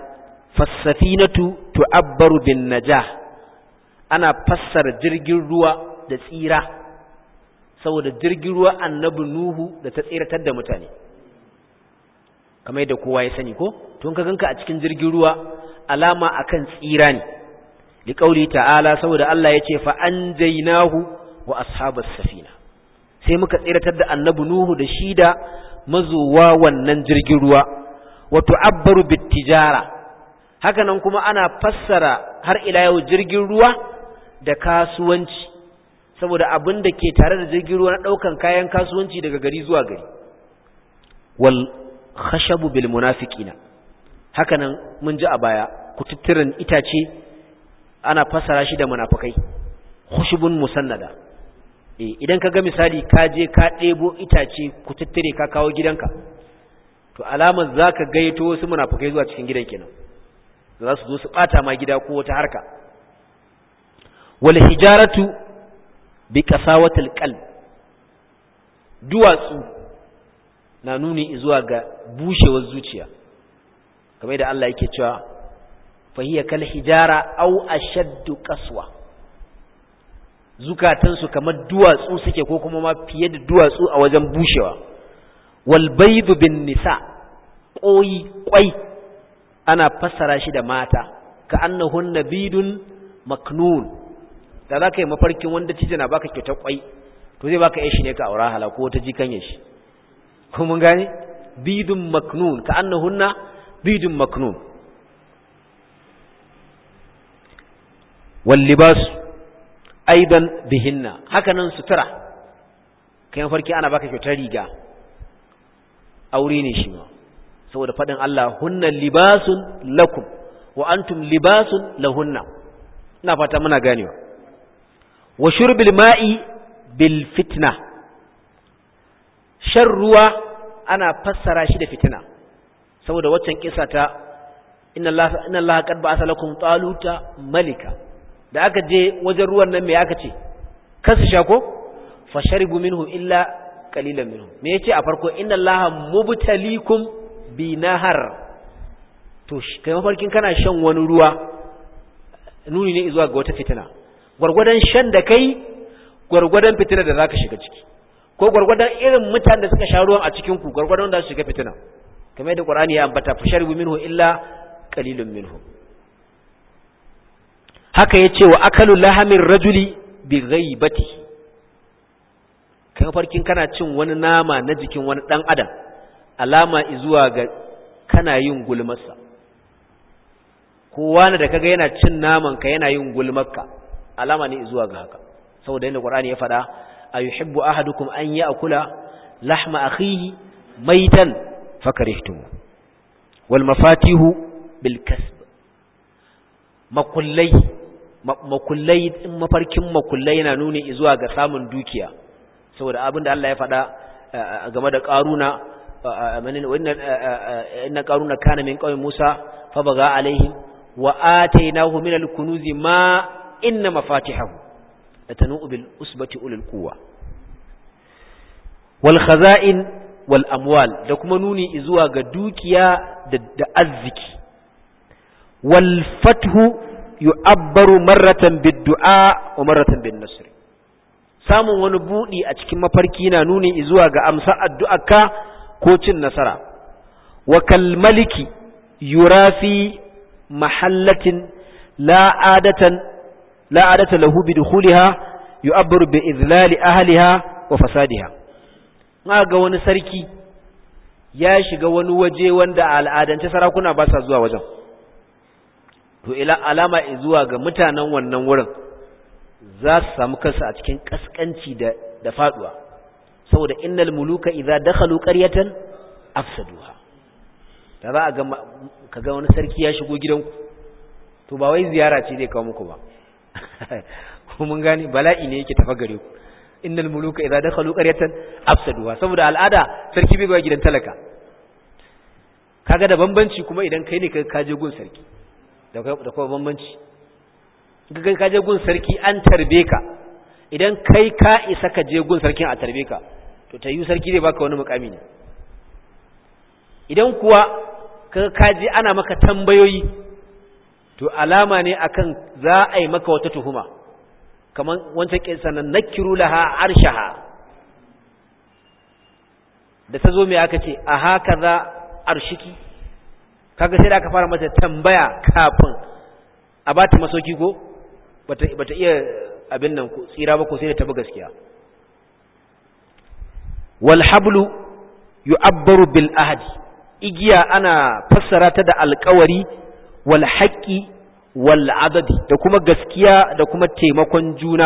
fassafinatu tu'abbaru bin najah ana fassara jirgin ruwa da tsira saboda jirgin ruwa annabi nuhu da ta tsiratar da mutane kamar yadda kowa ya sani ko tun ka ganka a cikin jirgin ruwa alama akan tsira ne liqauli ta'ala saboda Allah yace fa anjaynahu wa ashabas safina sai muka tsiratar da annabi nuhu da shi da mazuwa wannan jirgin ruwa wa tu'abbaru bitijara haka nan kuma ana fassara har ila yau jirgin ruwa da kasuwanci saboda abin da ke tare da jirgin ruwa na daukan kayan kasuwanci daga gari zuwa gari wal khashabu bil munafiqina haka nan mun ji a baya kututturen itace ana fassara shi da munafikai khushubun musannada eh idan ka ga misali ka je ka ɗebo itace kututture ka kawo gidanka to alamar zaka gaito wasu munafikai zuwa cikin gidan kenan za su zo su bata ma gida ko wata harka wal hijaratu bi qasawatil qalb duwatsu na nuni zuwa ga bushewar zuciya kamar da Allah yake cewa fahiya kal hijara aw ashaddu qaswa zukatansu kamar duwatsu suke ko kuma ma fiye da duwatsu a wajen bushewa wal baydu bin nisa koyi kwai ana fassara shi da mata ka annahun nabidun maknun da za ka yi mafarkin wanda cije na baka kyautar kwai to zai baka yashi ne ka aura hala ko ta jikan yashi ko mun gane bidun maknun ka annahunna bidun maknun wal libas aidan bihinna haka nan sutura kai mafarki ana baka kyautar riga aure ne shi ma saboda faɗin Allah hunna libasun lakum wa antum libasun lahunna ina fata muna ganewa wa shurbil ma'i bil fitna shan ruwa ana fassara shi da fitina saboda waccan kisa ta inna Allah inna Allah qad ba'atha lakum taluta malika da aka je wajen ruwan nan me aka ce kasu sha ko fasharibu minhu illa qalilan minhu me yace a farko inna allaha mubtalikum bi nahar to kai mafarkin kana shan wani ruwa nuni ne zuwa ga wata fitina gwargwadon shan da kai gwargwadon fitina da zaka shiga ciki ko gwargwadon irin mutanen da suka sha ruwan a cikin ku gwargwadon da su shiga fitina kamar yadda qur'ani ya ambata fasharibu minhu illa qalilun minhu haka yace wa akalu lahamin rajuli bi ghaibatihi kai mafarkin kana cin wani nama na jikin wani ɗan adam alama zuwa ga kana yin gulmarsa kowa da kaga yana cin naman ka yana yin gulmarka alama ne zuwa ga haka saboda yadda qur'ani ya faɗa ayuhibbu ahadukum an ya'kula lahma akhihi maitan fakarihtum wal mafatihu bil kasb makullai makullai in mafarkin makullai yana nuni zuwa ga samun dukiya saboda abin da Allah ya faɗa game da ƙaruna inna ƙaruna kana min ƙauyen Musa fa baga alaihim wa atainahu min al-kunuzi ma inna mafatihahu latanu bil usbati ulil quwwa wal khaza'in wal amwal da kuma nuni zuwa ga dukiya da arziki wal fathu yu'abbaru marratan bid du'a wa marratan bin nasr samun wani buɗi a cikin mafarki na nuni zuwa ga amsa addu'arka ko cin nasara wa kalmaliki yurafi mahallatin la'adatan la'adata lahu bi dukhuliha yu'abbaru bi izlali ahliha wa fasadiha ga wani sarki ya shiga wani waje wanda a al'adance sarakuna ba sa zuwa wajen to ila alama zuwa ga mutanen wannan wurin za su samu kansu a cikin kaskanci da da faduwa saboda innal muluka idza dakhalu qaryatan afsaduha da za a ga kaga wani sarki ya shigo gidanku to ba wai ziyara ce zai kawo muku ba ko mun gane bala'i ne yake tafa gare ku innal muluka idza dakhalu qaryatan afsaduha saboda al'ada sarki bai ba gidan talaka kaga da bambanci kuma idan kai ne ka je gun sarki da kuma bambanci ga ka je gun sarki an tarbe ka idan kai ka isa ka je gun sarkin a tarbe ka to ta yi sarki zai baka wani mukami ne idan kuwa ka ka je ana maka tambayoyi to alama ne akan za a yi maka wata tuhuma kamar wancan kisa nan nakiru laha arshaha da ta zo mai aka ce a haka za arshiki kaga sai da aka fara mata tambaya kafin a ba ta masoki ko bata iya abin nan tsira ba ko sai da ta bi gaskiya wal hablu yu'abbaru bil ahdi igiya ana fassara ta da alƙawari wal haqqi wal adadi da kuma gaskiya da kuma taimakon juna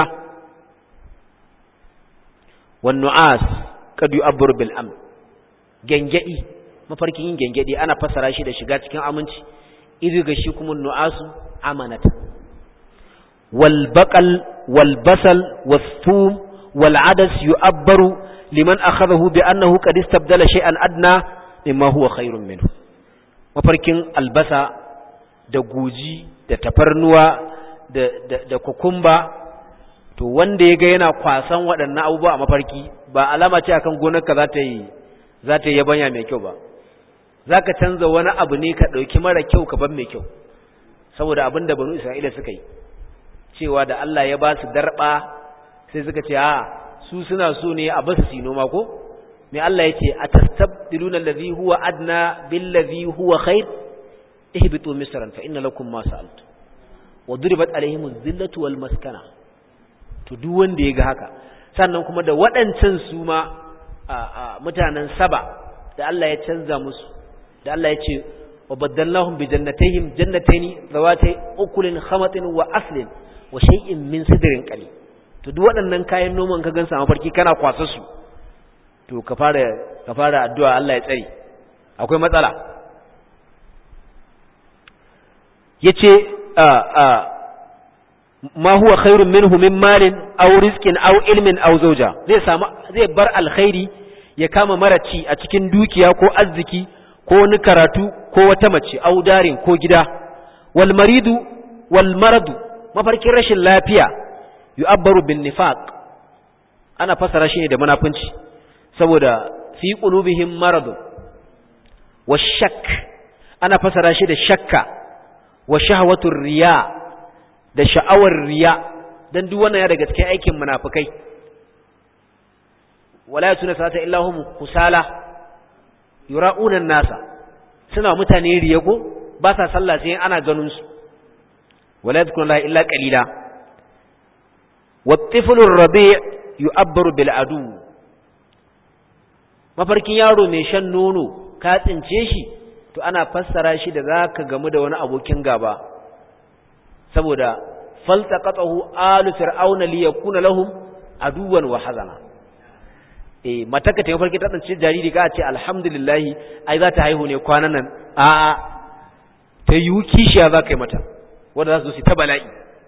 wan nu'as kad yu'abbaru bil amn gengedi mafarkin yin gengedi ana fassara shi da shiga cikin aminci iri ga shi kuma nu'asu amanata wal baqal wal basal was thum wal adas yu'abbaru liman akhadahu bi annahu qad istabdala shay'an adna mimma huwa khairun minhu mafarkin albasa da guji da tafarnuwa da da, da kukumba to wanda yaga yana kwasan waɗannan abubuwa a mafarki ba alama ce akan gonarka za ta yi za ta yi yabanya mai kyau ba za ka canza wani abu ne ka ɗauki mara kyau ka ban mai kyau saboda abin da banu isra'ila suka yi cewa da Allah ya ba su darɓa sai suka ce a su suna so ne a basu su noma ko mai Allah ya ce a tastabdiluna allazi huwa adna billazi huwa khair ihbitu misran fa inna lakum ma sa'altu wa duribat alaihim zillatu wal maskana to duk wanda ya ga haka sannan kuma da waɗancan su ma mutanen saba da Allah ya canza musu da Allah ya ce wa baddalnahum bi jannatayhim jannatayn zawatay ukulin khamatin wa aslin wa shay'in min sidrin qalil to duk waɗannan kayan noman ka gansa a mafarki kana kwasa su to ka fara ka fara addu'a Allah ya tsare akwai matsala yace a a ma huwa khairun minhu min malin aw rizqin aw ilmin aw zawja zai samu zai bar alkhairi ya kama maraci a cikin dukiya ko arziki ko wani karatu ko wata mace aw darin ko gida wal maridu wal maradu mafarkin rashin lafiya yu'abbaru bin nifaq ana fasara shi ne da munafunci saboda fi qulubihim maradu washak ana fasara shi da shakka wa shahwatur riya da sha'awar riya dan duk wannan ya daga cikin aikin munafikai wala yasuna sata illa hum kusala yura'una nasa suna mutane riya ko ba sa sallah sai ana ganin su wala yadhkuruna illa qalila والطفل الرضيع يؤبر بالعدو mafarkin yaro mai shan nono ka tsince shi to ana fassara shi da zaka gamu da wani abokin gaba saboda faltaqatahu alu fir'auna li yakuna lahum aduwan wa hazana eh mataka ta mafarki ta tsince jariri ka ce alhamdulillah ai za ta haihu ne kwanan nan a a ta yi kishiya za ka yi mata wanda za su ta bala'i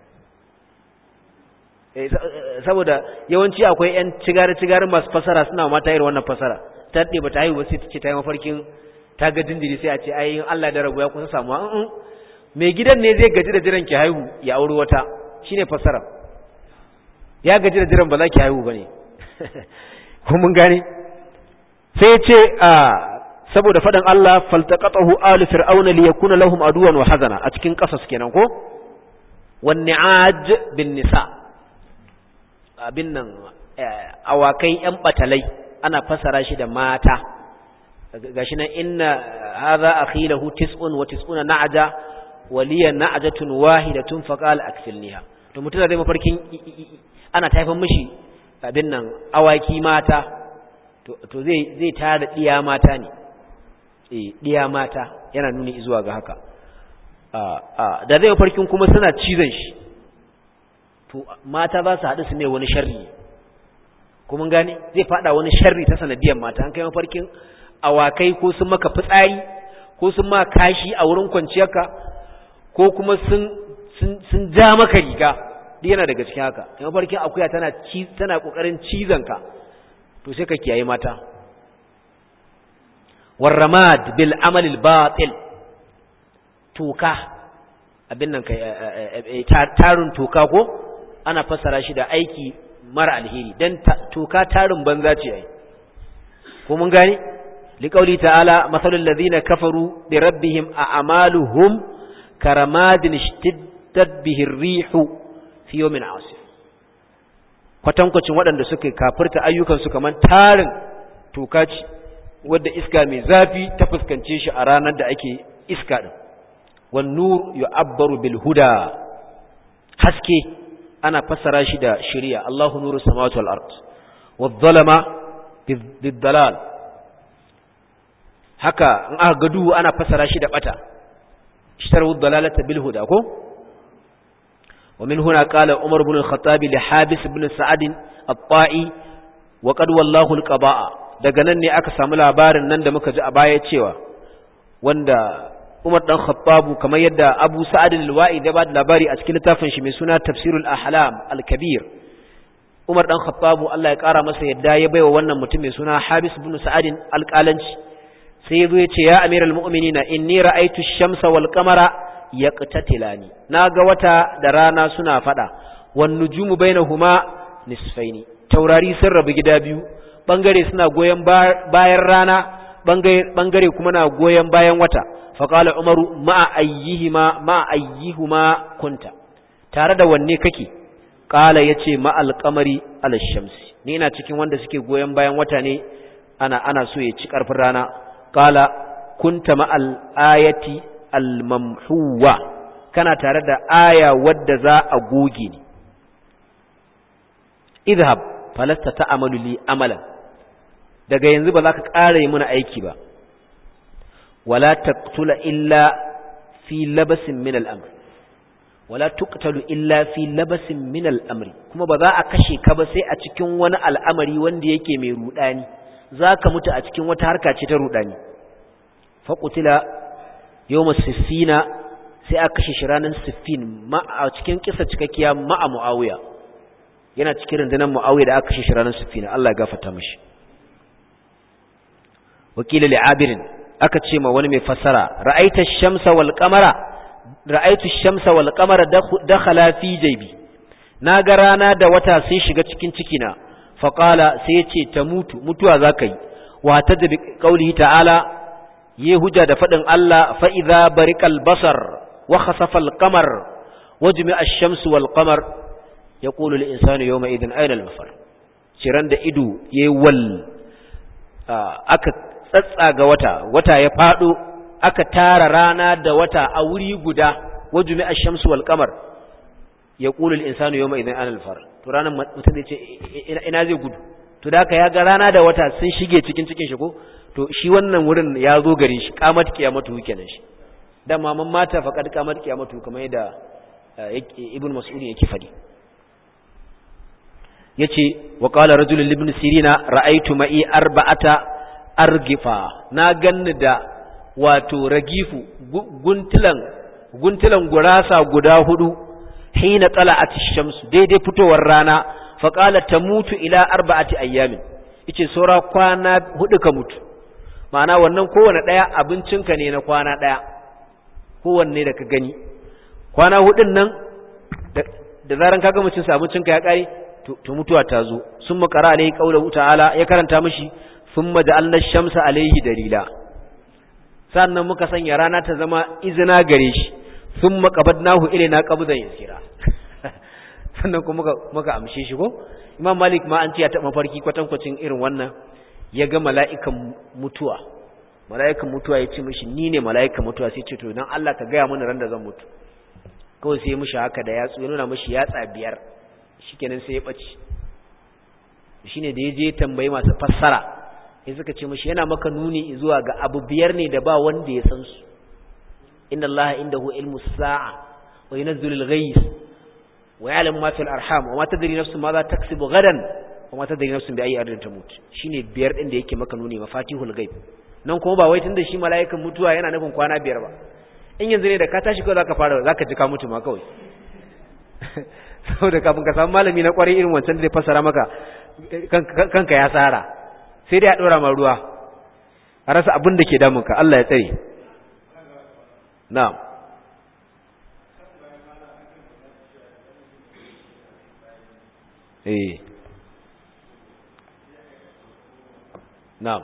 saboda yawanci akwai yan cigari-cigari masu fasara suna mata irin wannan fasara ta daɗe ba ta haihu ba sai ta ce ta yi mafarkin ta ga jinjiri sai a ce ayin Allah da rabu ya kusa samuwa in mai gidan ne zai gaji da jiran ki haihu ya auri wata shine fasara ya gaji da jiran ba za ki haihu ba ne mun gane sai ce a saboda faɗin Allah faltaqatahu alu fir'auna liyakuna lahum aduwan wa hazana a cikin ƙasas kenan ko wan ni'aj bin nisa' abin nan awakai ‘yan batalai ana fasara shi da mata gashi nan inna haza akhilahu tis'un wa tis'una na'aja waliyan na'ajatun wahidatun faqala akfilniha to mutum da zai mafarkin ana taifan mishi abin nan awaki mata to zai zai tara diya mata ne eh diya mata yana nuni zuwa ga haka da zai mafarkin kuma suna cizon shi to mata za su haɗu su mai wani sharri kuma gane zai faɗa wani sharri ta sanadiyar mata an kai mafarkin awakai ko sun maka fitsari ko sun ma kashi a wurin kwanciyarka ko kuma sun sun ja maka riga duk yana daga cikin haka in mafarkin akuya tana ci tana kokarin cizon ka to sai ka kiyaye mata warramad bil amal al batil toka abin nan kai tarun toka ko ana fassara shi da aiki mara alheri dan toka tarin banza ce ai ko mun gane liqauli ta'ala masalul ladina kafaru bi rabbihim a'maluhum karamadin ishtiddat bihi rihu fi yawmin asif kwatankwacin waɗanda suka kafirta ayyukan su kaman tarin tokaci wadda iska mai zafi ta fuskance shi a ranar da ake iska din wan nur yu'abbaru bil huda haske ana fassara shi da shari'a Allahu nuru samawati wal ard wadh-dhalama bid-dalal haka in aka ga duhu ana fassara shi da bata ishtaru dalalata bil huda ko wa min huna qala umar ibn al-khattab li habis ibn sa'ad at-ta'i wa qad wallahu al-qaba'a daga nan ne aka samu labarin nan da muka ji a baya cewa wanda Umar dan Khattabu kamar yadda Abu Sa'ad al-Wa'i da ba da labari a cikin littafin shi mai suna Tafsirul Ahlam al-Kabir Umar dan Khattabu Allah ya kara masa yadda ya baiwa wannan mutum mai suna Habis ibn Sa'ad al-Qalanci sai yazo yace ya Amiral Mu'minina inni ra'aytu ash-shamsa wal qamara yaqtatilani naga wata da rana suna fada wan nujumu bainahuma nisfaini taurari sun rabu gida biyu bangare suna goyen bayan rana bangare kuma na goyen bayan wata faƙala umaru ma'a ayyihima ma'a ayyihuma kunta tare da wanne kake ƙala ya ce ma'al ƙamari alashamsi ni ina cikin wanda suke goyon bayan wata ne ana ana so ya ci ƙarfin rana ƙala kunta ma'al ayati almamhuwa kana tare da aya wadda za a goge ni idhab falasta ta'amalu li amalan daga yanzu ba za ka ƙara yi mana aiki ba wala taqtula illa fi labasin min al'amr wala tuqtalu illa fi labasin min al'amri kuma ba za a kashe ka ba sai a cikin wani al'amari wanda yake mai rudani zaka mutu a cikin wata harka ce ta rudani fa qutila yawm as-sissina sai aka kashe shi ranar siffin ma a cikin kisa cikakkiya ma'a muawiya yana cikin rundunar muawiya da aka kashe shi ranar siffin Allah ya gafarta mishi wakila li'abirin aka ce ma wani mai fassara ra'aita shamsa wal qamara ra'aitu shamsa wal qamara dakhala fi jaybi naga rana da wata sun shiga cikin cikina fa qala sai yace ta mutu mutuwa zakai wa tadbi qawlihi ta'ala ye hujja da fadin Allah fa idza barikal basar wa khasafa al qamar wajmi'a ash-shamsu wal qamar yaqulu al insanu yawma idhin ayna al mafar ciran da ido yayi wal aka tsatsaga wata wata ya fado aka tara rana da wata a wuri guda wajumi ash-shamsu wal qamar yaqulu al-insanu yawma idhin ana al-far to ranan mutum zai ce ina zai gudu to da haka ya ga rana da wata sun shige cikin cikin shi ko to shi wannan wurin ya zo garin shi qamat qiyamatu kenan shi da maman mata faqad qamat qiyamatu kamar yadda ibn mas'ud yake fadi yace wa qala rajulun ibn sirina ra'aytu ma'i arba'ata argifa na ganni da wato ragifu guntulan guntulan gurasa guda hudu hina tala'at ash-shamsu daidai fitowar rana fa qala tamutu ila arba'ati ayyamin yace saura kwana hudu ka mutu ma'ana wannan kowanne daya abincinka ne na kwana daya kowanne da ka gani kwana hudun nan da zaran kaga mutum sa abincinka ya kare to mutuwa ta zo sun makara alaihi qaulahu ta'ala ya karanta mishi thumma ja'alna ash-shamsa alaihi dalila sannan muka sanya rana ta zama izina gare shi sun makabadnahu ilaina qabdan yasira sannan kuma muka muka amshe shi ko imam malik ma an ce ya taba farki kwatankwacin irin wannan ya ga mala'ikan mutuwa mala'ikan mutuwa ya ce mishi ni ne mala'ikan mutuwa sai ce to dan Allah ka gaya mana ran da zan mutu kawai sai mishi haka da yatsu ya nuna mishi yatsa biyar shikenan sai ya bace shine da ya je tambayi masu fassara sai suka ce mashi yana maka nuni zuwa ga abu biyar ne da ba wanda ya san su inna allaha indahu ilmu sa'a wa yunzilu al-ghayth wa ya'lamu ma fil arham wa ma tadri nafsun ma za taksibu gadan wa ma tadri nafsun bi ayyi ardin tamut shine biyar din da yake maka nuni mafatihul ghaib nan kuma ba wai tunda shi mala'ikan mutuwa yana nufin kwana biyar ba in yanzu ne da ka tashi kawai zaka fara zaka ji ka mutu ma kawai saboda kafin ka samu malami na kwarai irin wancan da zai fassara maka kanka ya tsara sai dai a ɗora ma ruwa a rasa abin da ke damunka Allah ya tsare na'am eh na'am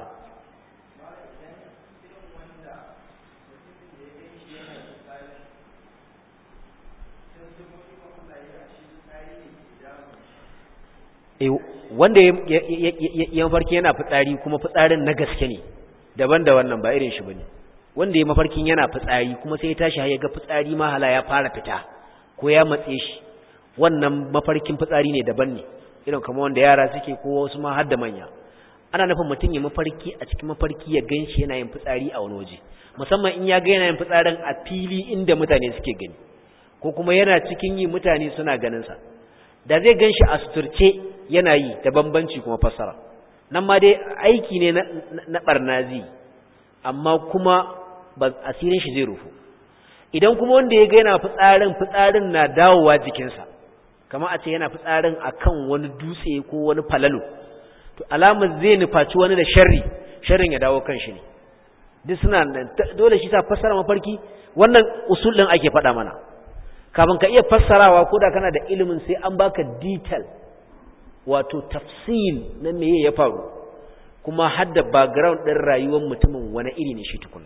wanda ya mafarki yana fitsari kuma fitsarin na gaske ne daban da wannan ba irin shi bane wanda ya mafarkin yana fitsari kuma sai ya tashi har ya ga fitsari mahala ya fara fita ko ya matse shi wannan mafarkin fitsari ne daban ne irin kamar wanda yara suke ko wasu ma har da manya ana nufin mutum ya mafarki a cikin mafarki ya ganshi yana yin fitsari a wani waje musamman in ya ga yana yin fitsarin a fili inda mutane suke gani ko kuma yana cikin yi mutane suna ganin sa da zai ganshi a suturce yana yi da bambanci kuma fassara nan ma dai aiki ne na barnazi amma kuma ba asirin shi zai rufu idan kuma wanda ya ga yana fitsarin fitsarin na dawowa jikinsa kamar a ce yana fitsarin akan wani dutse ko wani falalo to alamar zai nufaci wani da sharri sharrin ya dawo kan shi ne duk suna dole shi sa fassara mafarki wannan usul din ake faɗa mana kafin ka iya fassarawa ko da kana da ilimin sai an baka detail wato tafsil na meye ya faru kuma hadda background ɗin rayuwar mutumin wani iri ne shi tukuna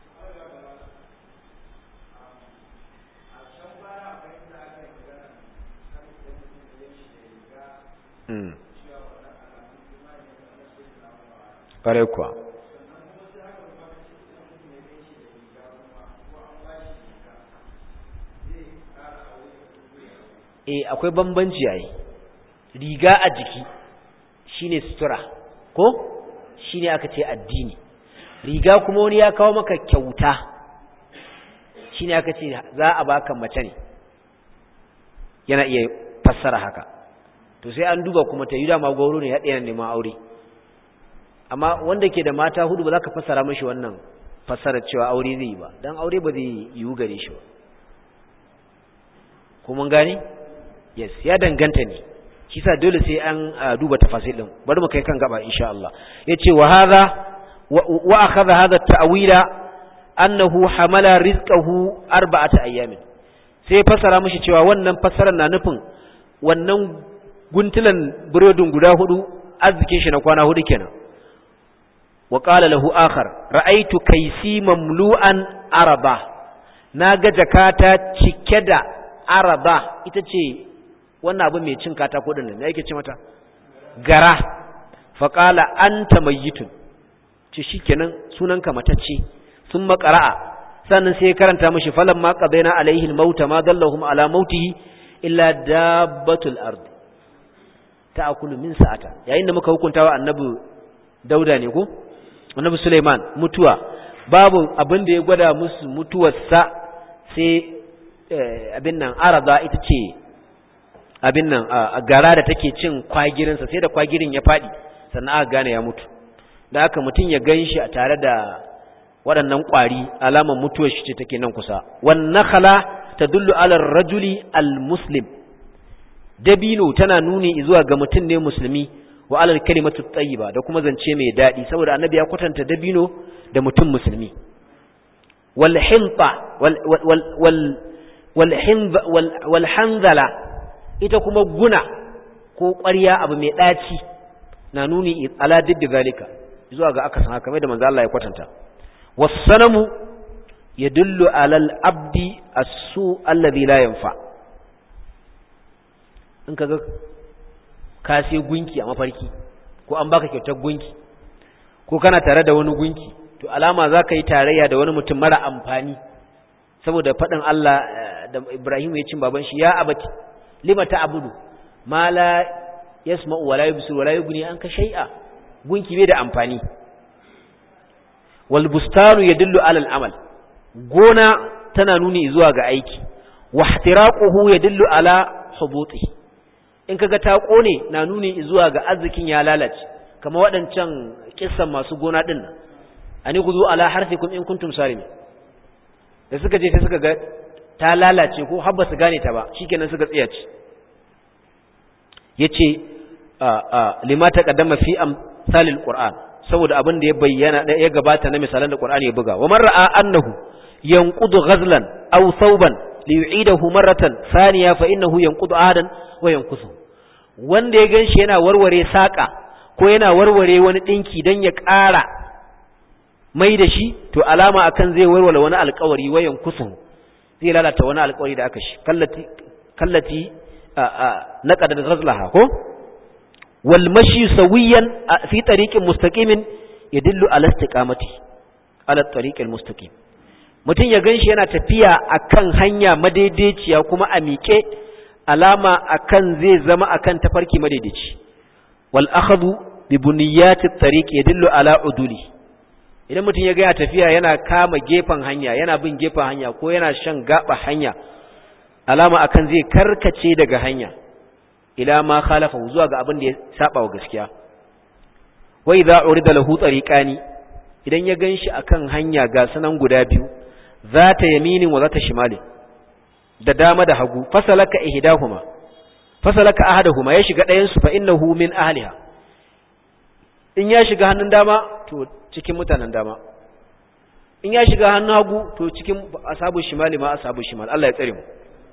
ƙwarai kuwa e akwai bambanci yayi riga a jiki shine sutura ko shine aka ce addini riga kuma wani ya kawo maka kyauta shine aka ce za a baka mace ne yana iya fassara haka to sai an duba kuma ta yi dama gauro ne ya ɗaya neman aure amma wanda ke da mata hudu ba za ka fassara mashi wannan fassarar cewa aure zai yi ba don aure ba zai yiwu gare shi ba kuma gani yes ya danganta ne shi sa dole sai an duba tafasil din bari mu kai kan gaba insha Allah yace wa hadha wa akhadha hadha at-ta'wila annahu hamala rizqahu arba'ata ayyamin sai fassara mishi cewa wannan fassarar na nufin wannan guntulan burodin guda hudu arzikin shi na kwana hudu kenan wa qala lahu akhar ra'aytu kaysi mamlu'an araba naga jakata cike da araba ita ce wannan abu mai cin katako din nan yake ce mata gara fa qala anta mayyitun ce shikenan sunanka matacce sun makara'a sannan sai karanta mishi falan ma qadaina alaihi almauta ma dallahum ala mautihi illa dabbatul ard ta'kulu min sa'ata yayin da muka hukunta wa annabi dauda ne ko annabi Sulaiman mutuwa babu abin da ya gwada musu mutuwarsa sai abin nan arada ita ce abin nan a gara da take cin kwagirinsa sai da kwagirin ya faɗi sannan aka gane ya mutu da haka mutum ya gan shi a tare da waɗannan ƙwari alamar mutuwar shi ce take nan kusa wannan khala ta dullu alar rajuli al-muslim dabino tana nuni zuwa ga mutum ne musulmi wa alal kalimatu tayyiba da kuma zance mai daɗi saboda annabi ya kwatanta dabino da mutum musulmi wal hinta wal wal wal wal hanzala ita kuma guna ko ƙwarya abu mai ɗaci na nuni ala diddi zalika zuwa ga aka san haka mai da manzo Allah ya kwatanta wasanamu yadullu alal abdi as-su alladhi la yanfa in kaga ka sai gunki a mafarki ko an baka kyautar gunki ko kana tare da wani gunki to alama za ka yi tarayya da wani mutum mara amfani saboda faɗin Allah da Ibrahim ya cin baban shi ya abati lima ta'budu ma la yasma'u wa la yubsiru wa la yughni anka shay'a gunki bai da amfani wal bustanu yadullu ala al amal gona tana nuni zuwa ga aiki wa ihtiraquhu yadullu ala hubutihi in kaga ta kone na nuni zuwa ga arzikin ya lalace kamar waɗancan kissan masu gona din nan ani guzu ala harfikum in kuntum salimin da suka je sai suka ga ta lalace ko har ba su gane ta ba shikenan suka tsaya ci yace lima taqaddama fi amsalil qur'an saboda abin da ya bayyana da ya gabata na misalan da qur'ani ya buga wa man ra'a annahu yanqudu ghazlan aw thawban li yu'idahu marratan thaniya fa innahu yanqudu ahadan wa yankusu wanda ya ganshi yana warware saka ko yana warware wani dinki dan ya ƙara mai da shi to alama akan zai warware wani alƙawari wa yankusu zai lalata wani alƙawari da aka shi kallati kallati naqadat ghazlaha ko wal mashi sawiyan fi tariqin mustaqimin yadullu ala istiqamati ala tariqil mustaqim mutum ya ganshi yana tafiya akan hanya madaidaiciya kuma a miƙe alama akan zai zama akan tafarki madaidaici wal akhadhu bi buniyati tariq yadullu ala uduli idan mutum ya ga ya tafiya yana kama gefen hanya yana bin gefen hanya ko yana shan gaba hanya alama akan zai karkace daga hanya ila ma khalafa zuwa ga abin da ya saba wa gaskiya wa idza urida lahu tariqani idan ya ganshi akan hanya ga sanan guda biyu zata yaminin wa zata shimali da dama da hagu fasalaka ihdahuma fasalaka ahaduhuma ya shiga ɗayan su fa innahu min ahliha in ya shiga hannun dama to cikin mutanen dama in ya shiga hannun hagu to cikin ashabu shimali ma ashabu shimali Allah ya tsare mu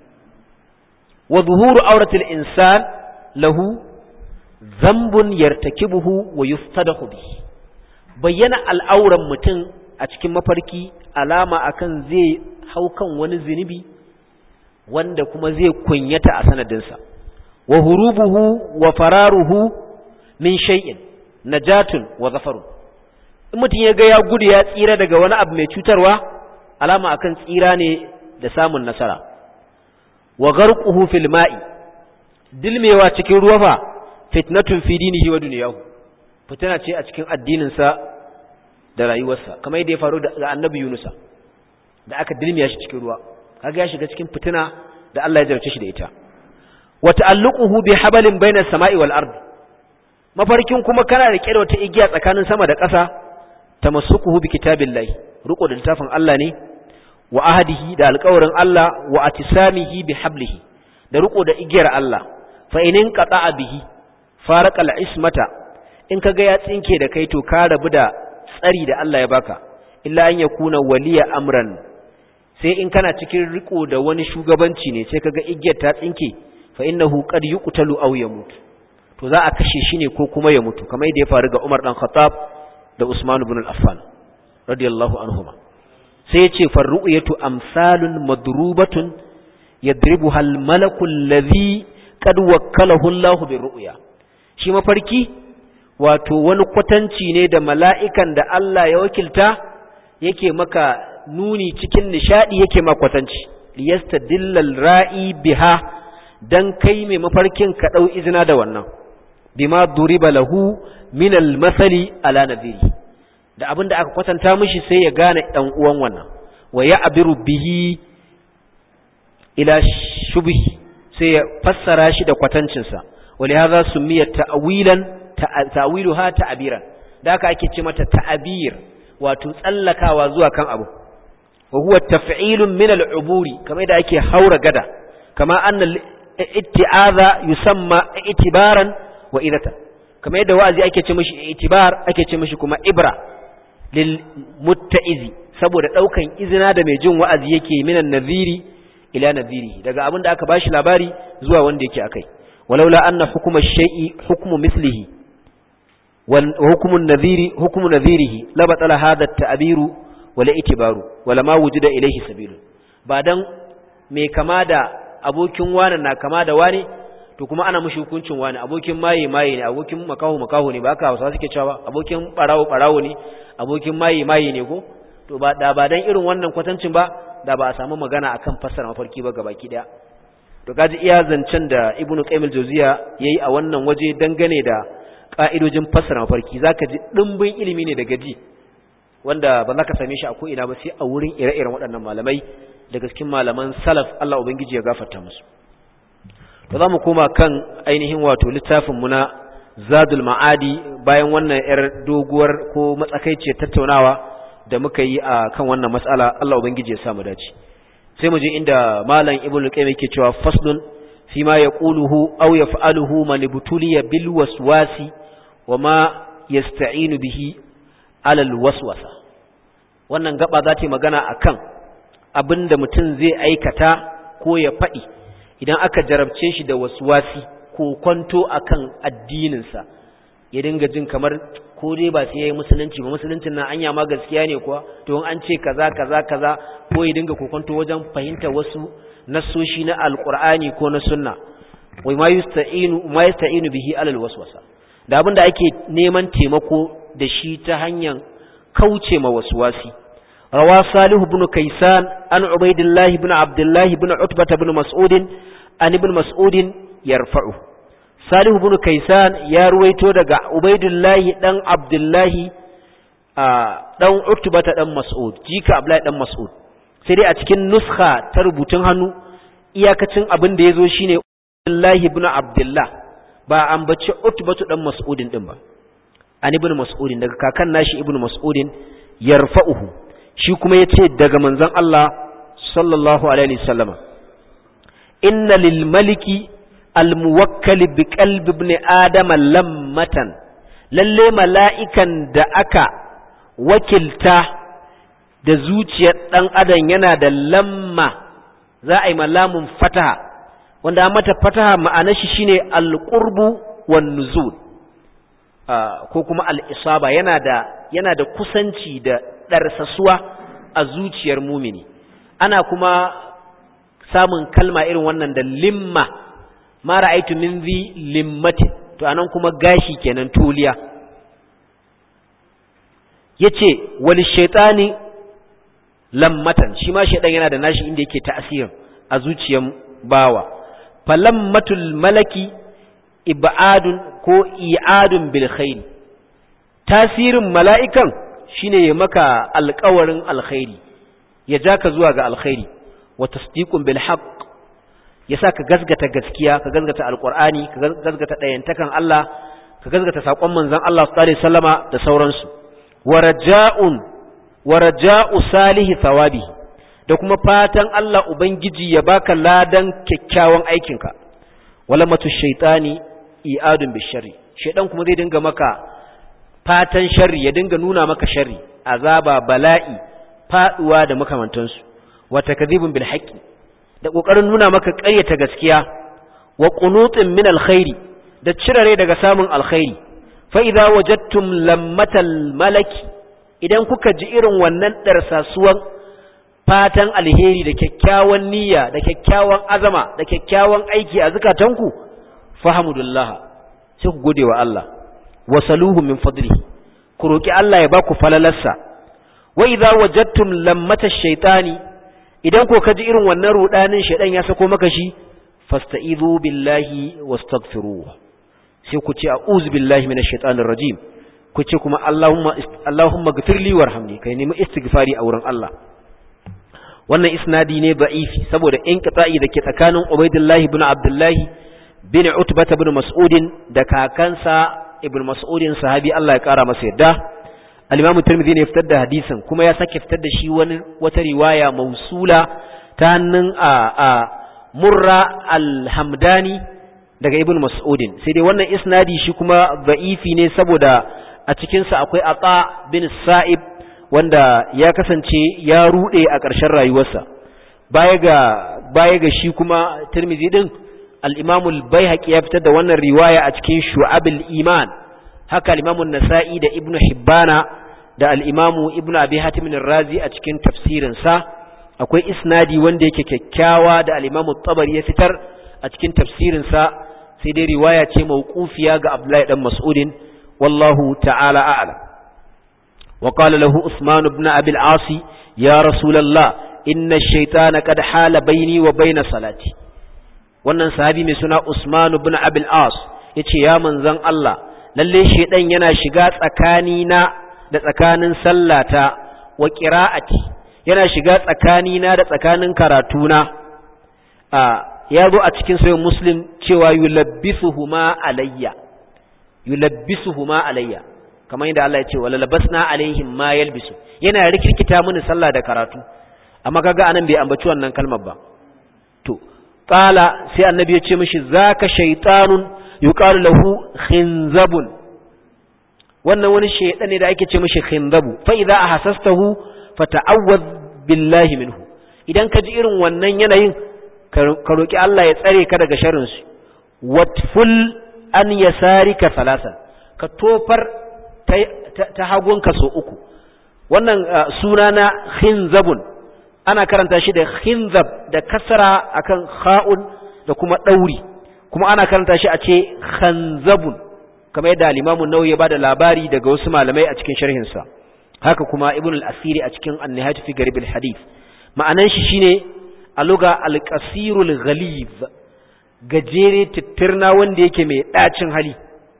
wa zuhuru auratil insan lahu zambun yartakibuhu wa yuftadahu bi bayyana al'auran mutum a cikin mafarki alama akan zai hau kan wani zinubi wanda kuma zai kunyata a sanadinsa wa hurubuhu wa fararuhu min shay'in najatun wa zafarun in mutum ya ga ya gudu ya tsira daga wani abu mai cutarwa alama akan tsira ne da samun nasara wa gharquhu fil ma'i dilmewa cikin ruwa fa fitnatun fi dinihi wa dunyahu fitina ce a cikin addinin sa da rayuwarsa kamar yadda ya faru da annabi Yunusa da aka dilmiya shi cikin ruwa kaga ya shiga cikin fitina da Allah ya jarce shi da ita wa ta'alluquhu bi habalin bayna samai wal ard mafarkin kuma kana rike da wata igiya tsakanin sama da ƙasa tamassukuhu bi kitabillahi ruko da littafin Allah ne wa ahadihi da alƙawarin Allah wa atisamihi bi hablihi da riko da igiyar Allah fa inin qata'a bihi farqa al-ismata in kaga ya tsinke da kai to ka rabu da tsari da Allah ya baka illa an yakuna waliya amran sai in kana cikin riko da wani shugabanci ne sai kaga igiyar ta tsinke fa innahu qad yuqtalu aw yamut to za a kashe shi ne ko kuma ya mutu kamar yadda ya faru ga Umar dan Khattab da Usman ibn al-Affan radiyallahu anhuma sai ya ce farru'yatu amsalun madrubatun yadribuha al-malaku alladhi qad wakkalahu Allah birru'ya shi mafarki wato wani kwatanci ne da mala'ikan da Allah ya wakilta yake maka nuni cikin nishadi yake maka kwatanci liyastadilla al-ra'i biha dan kai mai mafarkin ka dau izina da wannan bima duriba lahu min al-masali ala nadhiri da abin da aka kwatanta mishi sai ya gane ɗan uwan wannan wa ya abiru bihi ila shubhi sai ya fassara shi da kwatancinsa wali hadha sumiya ta'wilan ta'wiluha ta'biran da haka ake ce mata ta'bir wato tsallakawa zuwa kan abu wa huwa taf'ilun min al-uburi kamar da ake haura gada kama anna itti'aza yusamma itibaran wa idata kamar yadda wa'azi ake ce mishi itibar ake ce mishi kuma ibra lil mutta'izi saboda daukan izina da mai jin wa'azi yake minan nadhiri ila nadhiri daga abin da aka bashi labari zuwa wanda yake akai walaula anna hukuma shay'i hukmu mislihi wal hukmu nadhiri hukmu nadhirihi la batala hadha at-ta'biru wala itibaru wala ma wujida ilayhi sabilun ba dan mai kama da abokin wani na kama da wani to kuma ana mushi hukuncin wani abokin maye maye ne abokin makaho makaho ne ba haka Hausawa suke cewa abokin barawo barawo ne abokin maye maye ne ko to ba da ba dan irin wannan kwatancin ba da ba a samu magana akan fassara mafarki ba gabaki daya to kaji iya zancen da Ibn Qayyim al-Jawziya yayi a wannan waje dangane da ka'idojin fassara mafarki zaka ji dimbin ilimi ne daga ji wanda ba za ka same shi a ko ina ba sai a wurin ire-iren waɗannan malamai daga cikin malaman salaf Allah ubangiji ya gafarta musu to za mu koma kan ainihin wato littafinmu na zadul ma'adi bayan wannan 'yar doguwar ko matsakaiciyar tattaunawa da muka yi a kan wannan matsala Allah Ubangiji ya samu dace sai mu je inda malam ibnu qayyim yake cewa faslun fi ma yaquluhu aw yaf'aluhu man butuliya bil waswasi wa ma yasta'inu bihi ala al waswasa wannan gaba za ta magana akan abinda mutum zai aikata ko ya faɗi idan aka jarabce shi da waswasi ko kwanto akan addininsa ya dinga jin kamar ko dai ba sai yayi musulunci ba musuluncin nan anya ma gaskiya ne kuwa to an ce kaza kaza kaza ko ya dinga kokonto wajen fahimta wasu nasoshi na alqur'ani ko na sunna wai ma yasta'inu ma yasta'inu bihi alal waswasa da abin da ake neman taimako da shi ta hanyar kauce ma waswasi rawa salih ibn kaysan an ubaidillah ibn abdullah ibn utbah ibn mas'ud an ibn mas'ud yarfa'u salih ibn kaysan ya ruwaito daga ubaidillah dan abdullah dan utbah dan mas'ud jika abdullah dan mas'ud sai dai a cikin nuskha ta rubutun hannu iyakacin abin da yazo shine abdullah ibn abdullah ba ambaci utbatu dan mas'udin din ba an ibn mas'udin daga kakan nashi ibn mas'udin yarfa'uhu shi kuma yace daga manzon Allah sallallahu alaihi wasallama inna lil maliki al muwakkal bi qalbi ibn adam lammatan lalle mala'ikan da aka wakilta da zuciyar dan adam yana da lamma za a yi malamun fataha wanda mata fataha ma'anar shi shine al-qurbu wan nuzul ko kuma al-isaba yana da yana da kusanci da darsasuwa a zuciyar mumini ana kuma samun kalma irin wannan da limma ma ra'aytu min zi limmatin to anan kuma gashi kenan tuliya yace wal shaytani lammatan shi ma shaydan yana da nashi inda yake ta'asirin a zuciyar bawa falammatul malaki ibadun ko i'adun bil khair tasirin mala'ikan shine ya maka alƙawarin alkhairi ya ja ka zuwa ga alkhairi wa tasdiqun bil haqq ya sa ka gasgata gaskiya ka gasgata alqur'ani ka gasgata dayantakan Allah ka gasgata sakon manzon Allah sallallahu alaihi wasallama da sauransu wa raja'un wa raja'u salihi thawabi da kuma fatan Allah ubangiji ya baka ladan kyakkyawan aikinka wala matu shaytani i'adun bisharri shaydan kuma zai dinga maka fatan sharri ya dinga nuna maka sharri azaba bala'i faduwa da makamantansu wa takdhibun bil haqqi da kokarin nuna maka ƙaryata gaskiya wa qunutin min alkhairi da cirare daga samun alkhairi fa idza wajadtum lammatal malaki idan kuka ji irin wannan darsasuwan fatan alheri da kyakkyawan niyya da kyakkyawan azama da kyakkyawan aiki a zukatanku fahamudullah sai ku gode wa Allah wasaluhu min fadlihi ku roki Allah ya baku falalarsa wa idza wajadtum lammata shaytani idan ko kaji irin wannan rudanin shaydan ya sako maka shi fasta'izu billahi wastaghfiruhu sai ku ce a'udhu billahi minash shaitanir rajim ku ce kuma Allahumma Allahumma ghfirli warhamni kai nemi istighfari a wurin Allah wannan isnadi ne da'ifi saboda inqita'i dake tsakanin Ubaydullah ibn Abdullah bin Utbah ibn Mas'ud da kakansa ibn Mas'ud sahabi Allah ya kara masa yadda al-Imam Tirmidhi ne fitar da hadisin kuma ya sake fitar da shi wani wata riwaya mausula ta hannun a, a Murra al-Hamdani daga ibn Mas'ud sai dai wannan isnadi shi kuma da'ifi ne saboda a cikin sa akwai Ata bin Sa'ib wanda ya kasance ya rude a ƙarshen rayuwarsa baya ga baya ga shi kuma Tirmidhi din al-Imam al-Baihaqi ya fitar da wannan riwaya a cikin Shu'abul Iman haka al-Imam an-Nasa'i da Ibn Hibbana da al-Imam Ibn Abi Hatim ar-Razi a cikin tafsirin sa akwai isnadi wanda yake kyakkyawa da al-Imam tabari ya fitar a cikin tafsirin sa sai dai riwaya ce mauqufiya ga Abdullahi dan Mas'udin wallahu ta'ala a'lam وقال له عثمان بن أبي العاص يا رسول الله إن الشيطان قد حال بيني وبين صلاتي wannan sahabi mai suna Usman ibn Abil As yace ya manzon Allah lalle shedan yana shiga tsakani na da tsakanin sallata wa qira'ati yana shiga tsakani na da tsakanin karatuna a ya zo a cikin sahih Muslim cewa yulabbisuhuma alayya yulabbisuhuma alayya kamar yadda Allah ya ce wala labasna alaihim ma yalbisu yana rikirkita mini sallah da karatu amma kaga anan bai ambaci wannan kalmar ba to qala sai annabi ya ce mishi zaka shaytanun yuqalu lahu khinzabun wannan wani shaydan ne da ake ce mishi khinzabu fa idza ahassastahu fata'awwaz billahi minhu idan ka ji irin wannan yanayin ka roki Allah ya tsare ka daga sharrin su watful an yasarika salasan ka tofar ta hagunka so uku wannan suna na khinzabun ana karanta shi da khinzab da kasara akan kha'un da kuma ɗauri kuma ana karanta shi a ce khanzabun kamar yadda al-Imam an-Nawawi ya bada labari daga wasu malamai a cikin sharhin sa haka kuma Ibn al-Asiri a cikin An-Nihayat fi Garib al-Hadith ma'anan shi shine a luga al-qasirul ghalib gajere tittirna wanda yake mai ɗacin hali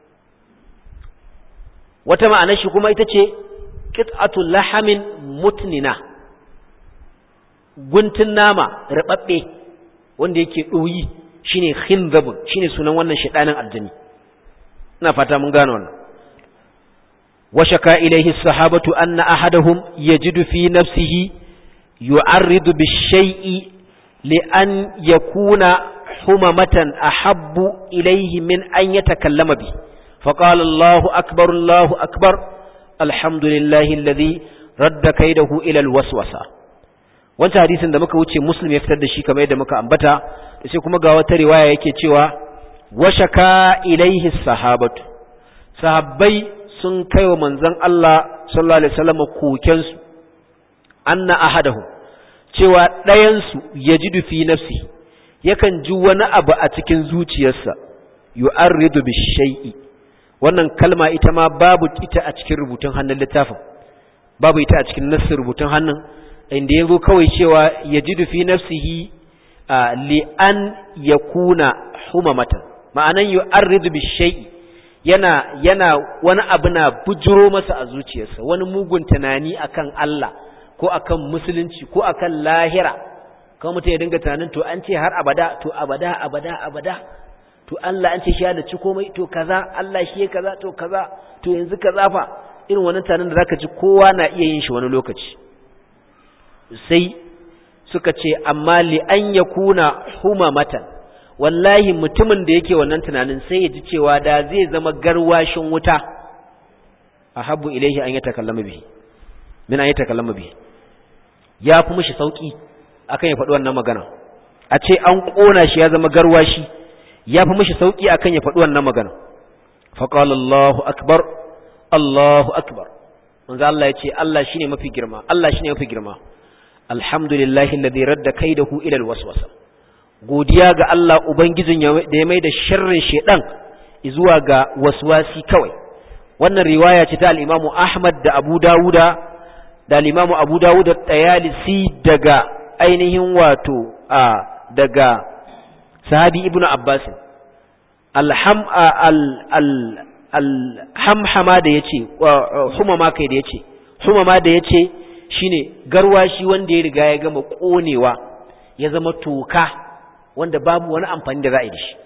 wata ma'anar shi kuma ita ce qit'atu lahamin mutnina guntun nama rababbe wanda yake ɗoyi shine khinzabun shine sunan wannan shedanin aljani ina fata mun gane wannan washaka ilaihi sahabatu anna ahadahum yajidu fi nafsihi yu'arridu bi-shay'i li an yakuna humamatan ahabbu ilaihi min an yatakallama bi فقال الله أكبر الله أكبر الحمد لله الذي رد كيده إلى الوسوسة wancan hadisin da muka wuce muslim ya fitar da shi kamar yadda muka ambata da sai kuma ga wata riwaya yake cewa washaka ilaihi sahabatu sahabbai sun kai wa manzon Allah sallallahu alaihi wasallam koken su anna ahadahu cewa ɗayan su yajidu fi nafsi yakan ji wani abu a cikin zuciyarsa yu'arridu bi shay'i wannan kalma ita ma babu ita a cikin rubutun hannun littafin babu ita a cikin nassin rubutun hannun inda yazo kawai cewa yajidu fi nafsihi li an yakuna humamatan ma'anan yu'arridu bi shay'i yana yana wani abu na bujuro masa a zuciyarsa wani mugun tunani akan Allah ko akan musulunci ko akan lahira kuma mutum ya dinga tunanin to an ce har abada to abada abada abada to Allah an ce shi da ci komai to kaza Allah shi ya kaza to kaza to yanzu kaza fa irin wannan tunanin da zaka ji kowa na iya yin shi wani lokaci sai suka ce amma li an yakuna humamatan wallahi mutumin da yake wannan tunanin sai ya ji cewa da zai zama garwashin wuta ahabbu ilaihi an yatakallama bihi min an yatakallama bihi ya fi mishi sauki akan ya faɗi wannan magana a ce an ƙona shi ya zama garwashi ya fi mishi sauki akan ya faɗi wannan magana faqala Allahu akbar Allahu akbar manzo Allah ya ce Allah shine mafi girma Allah shine mafi girma alhamdulillahi alladhi radda kaidahu ila alwaswasa godiya ga Allah ubangijin da ya mai da sharrin shedan zuwa ga waswasi kawai wannan riwaya ce ta al-Imam Ahmad da Abu Dawuda da al-Imam Abu Dawud da Tayalisi daga ainihin wato a daga sahabi Ibn Abbas alham al al alhamhama da yace humama kai da yace humama da yace shine garwashi wanda ya riga ya gama konewa ya zama toka wanda babu wani amfani da za a yi da shi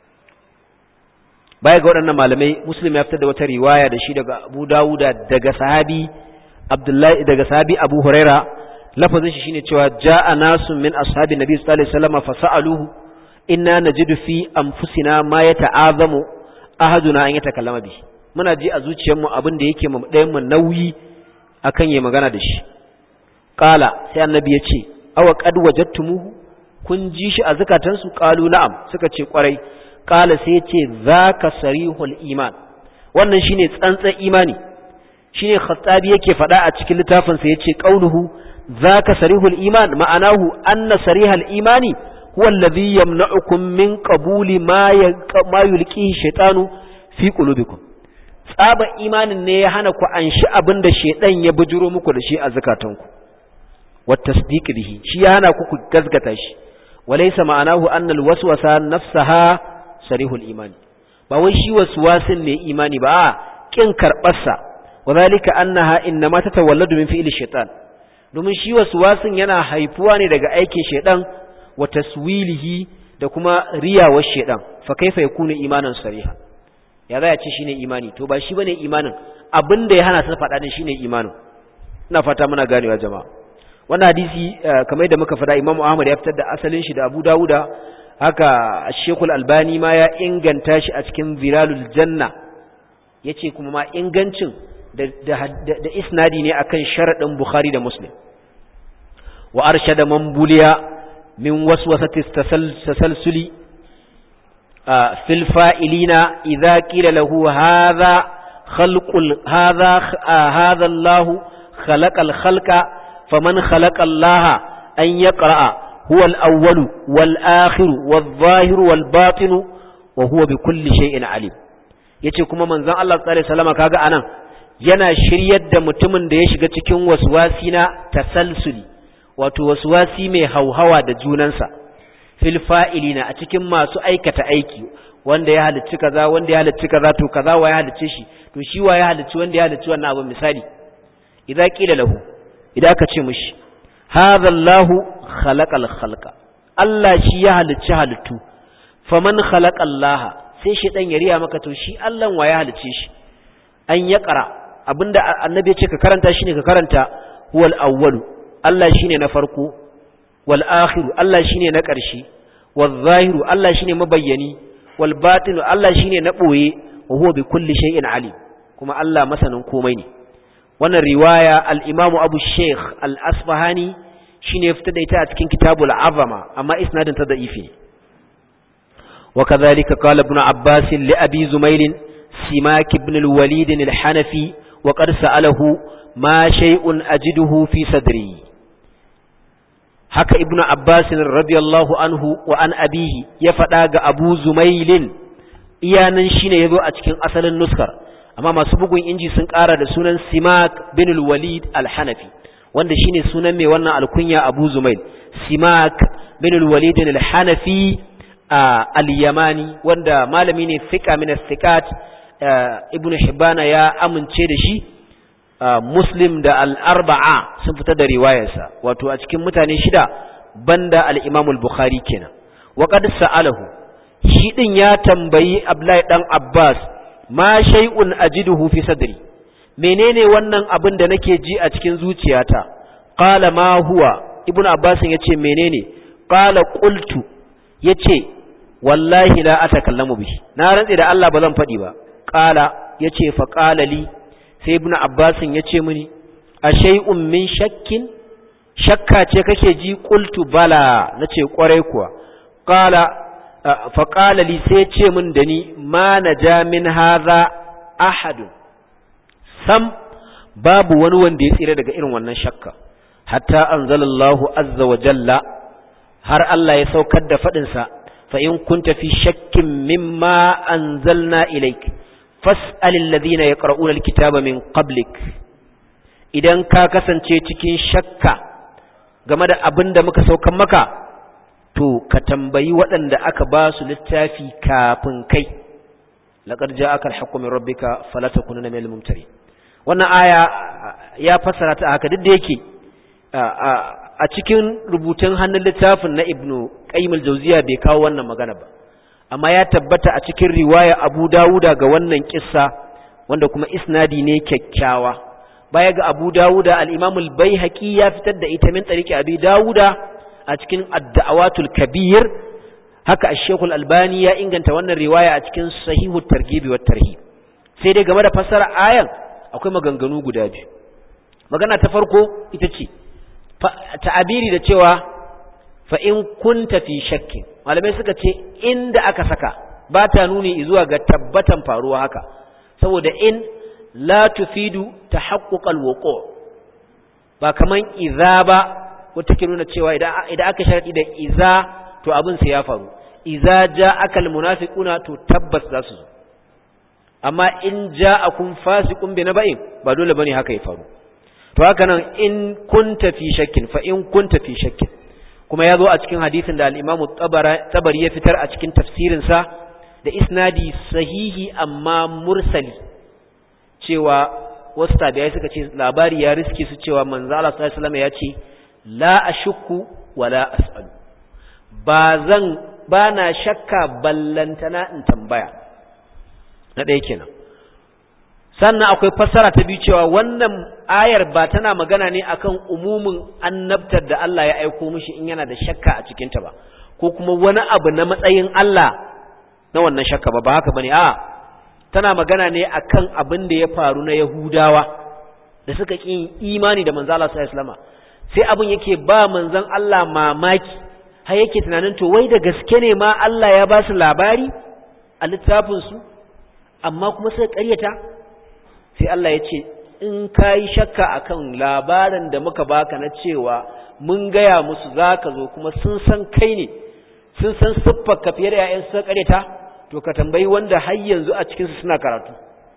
baya ga waɗannan malamai muslim ya fitar da wata riwaya da shi daga abu dawuda daga sahabi abdullahi daga sahabi abu huraira lafazin shi shine cewa ja'a nasu min ashabi nabi sallallahu alaihi wasallam fa sa'aluhu inna najidu fi anfusina ma yata'azamu ahaduna an yatakallama bi muna ji a zuciyarmu abin da yake mu ɗayan mu nauyi akan yayi magana da shi qala sai annabi ya ce awa qad wajadtumuhu kun ji shi a zukatansu qalu na'am suka ce kwarai qala sai ya ce zaka sarihul iman wannan shine tsantsan imani shine khattabi yake faɗa a cikin littafin sa yace qauluhu zaka sarihul iman ma'anahu anna sarihal imani huwa alladhi yamna'ukum min qabuli ma ma yulqihi shaytanu fi qulubikum tsaba imanin ne ya hana ku anshi abin da shaydan ya bujuro muku da shi a zakatanku wat tasdiq bihi shi ya hana ku ku gazgata shi walaysa ma'anahu anna alwaswasa nafsaha sarihul imani ba wai shi waswasin ne imani ba a kin karbarsa wadhalika annaha innama tatawalladu min fi'li shaytan domin shi waswasin yana haifuwa ne daga aikin shaydan wa taswilihi da kuma riyawar shaydan fa kaifa yakunu imanan sariha ya za ya ce shine imani to ba shi bane imanin abinda ya hana sa faɗa din shine imanin ina fata muna ganewa jama'a wannan hadisi kamar yadda muka faɗa Imam Ahmad ya fitar da asalin shi da Abu Dawuda haka Sheikhul Albani ma ya inganta shi a cikin Zilalul Janna yace kuma ma ingancin da da isnadi ne akan sharadin Bukhari da Muslim wa arshada man buliya min waswasati tasalsuli fil fa'ilina idza qila lahu hadha khalqul hadha hadha Allah khalaqal khalqa faman khalaqa Allah an yaqra huwa al-awwal wal akhir wal zahir wal batin wa huwa bi kulli shay'in alim yace kuma manzon Allah sallallahu alaihi wasallam kaga anan yana shiryar da mutumin da ya shiga cikin waswasi na tasalsuli wato waswasi mai hauhawa da junansa fil fa'ilina a cikin masu aikata aiki wanda ya halicci kaza wanda ya halicci kaza to kaza wa ya halicce shi to shi wa ya halicci wanda ya halicci wannan abin misali idza qila lahu idan aka ce mishi hadha Allahu khalaqal khalqa Allah shi ya halicci halittu faman khalaqa Allah sai shi dan yariya maka to shi Allah wa ya halicce shi an ya qara abinda annabi ya ce ka karanta shine ka karanta huwal awwalu Allah shine na farko wal akhiru Allah shine na ƙarshe wal zahiru Allah shine mabayyani wal batinu Allah shine na boye wa huwa bi kulli shay'in alim kuma Allah masanin komai ne wannan riwaya al-Imam Abu Sheikh al-Asfahani shine fitar da ita a cikin Kitabul Azama amma isnadin ta da'ifi ne wa kadhalika qala ibn Abbas li Abi Zumail Simak ibn al-Walid al-Hanafi wa qad sa'alahu ma shay'un ajiduhu fi sadri haka ibnu abbas radiyallahu anhu wa an abihi ya faɗa ga abu zumailin iyanan shine yazo a cikin asalin nuskar amma masu bugun inji sun ƙara da sunan simak bin walid al-hanafi wanda shine sunan mai wannan alkunya abu zumail simak bin walid al-hanafi al-yamani wanda malami ne fiqa min as-siqat ibnu hibbana ya amince da shi muslim da al'arba'a sun fita da riwayarsa wato a cikin mutane shida banda al'imamul bukhari kenan waƙad sa'alahu shi ɗin ya tambayi Abdullahi ɗan Abbas ma shay'un ajiduhu fi sadri menene wannan abin da nake ji a cikin zuciyata qala ma huwa ibn Abbas yace menene qala qultu yace wallahi la atakallamu bihi na rantsi da Allah ba zan faɗi ba qala yace fa qala li sai ibnu abbasin ya ce mini a shay'un min shakkin shakka ce kake ji qultu bala nace kwarai kuwa qala fa qala li sai ce min da ni ma naja min hadha ahad sam babu wani wanda ya tsira daga irin wannan shakka hatta anzalallahu azza wa jalla har Allah ya saukar da fadin sa fa in kunta fi shakkin mimma anzalna ilayka fas'alil ladina yaqra'una alkitaba min qablik idan ka kasance cikin shakka game da abin da muka saukan maka to ka tambayi waɗanda aka ba su littafi kafin kai laqad ja'aka alhaqqu min rabbika fala takunanna minal mumtari wannan aya ya fassara ta haka duk da yake a cikin rubutun hannun littafin na ibnu qayyim al-jawziya bai kawo wannan magana ba amma ya tabbata a cikin riwaya Abu Dawuda ga wannan kissa wanda kuma isnadi ne kyakkyawa baya ga Abu Dawuda al-Imam al-Baihaqi ya fitar da ita min tariki Abi Dawuda a cikin Ad-Da'awatul Kabir haka Ash-Shaykh al-Albani ya inganta wannan riwaya a cikin Sahihut Targhib wa Tarhib sai dai game da fassara ayan akwai maganganu guda biyu magana ta farko ita ce ta'abiri da cewa fa in kunta fi shakkin malamai suka ce inda aka saka ba ta nuni zuwa ga tabbatan faruwa haka saboda in la tufidu tahaqquqal wuqu ba kaman idza ba wata ke nuna cewa idan idan aka sharadi da idza to abin sai ya faru idza ja'aka almunafiquna to tabbas za su zo amma in ja'akum fasiqun bi naba'in ba dole bane haka ya faru to haka nan in kunta fi shakkin fa in kunta fi shakkin kuma ya zo a cikin hadisin da al'imamu tabari ya fitar a cikin tafsirinsa da isnadi sahihi amma mursali cewa wasu tabi'ai suka ce labari ya riske su cewa manzo Allah sallallahu alaihi ya ce la ashukku wa la as'alu ba zan ba na shakka ballantana in tambaya na ɗaya kenan sannan akwai fassara ta biyu cewa wannan ayar ba tana magana ne akan umumin annabtar da Allah ya aiko mishi in yana da shakka a cikinta ba ko kuma wani abu na matsayin Allah na wannan shakka ba ba haka bane a tana magana ne akan abin da ya faru na Yahudawa da suka ƙi imani da manzo Allah sallallahu alaihi sai abin yake ba manzon Allah mamaki har yake tunanin to wai da gaske ne ma Allah ya ba su labari a littafin su amma kuma suka ƙaryata sai Allah ya ce in ka yi shakka akan labarin da muka baka na cewa mun gaya musu za ka zo kuma sun san kai ne sun san siffar ka fiye da ‘ya'yan sun karyata to ka tambayi wanda har yanzu a cikinsu suna karatu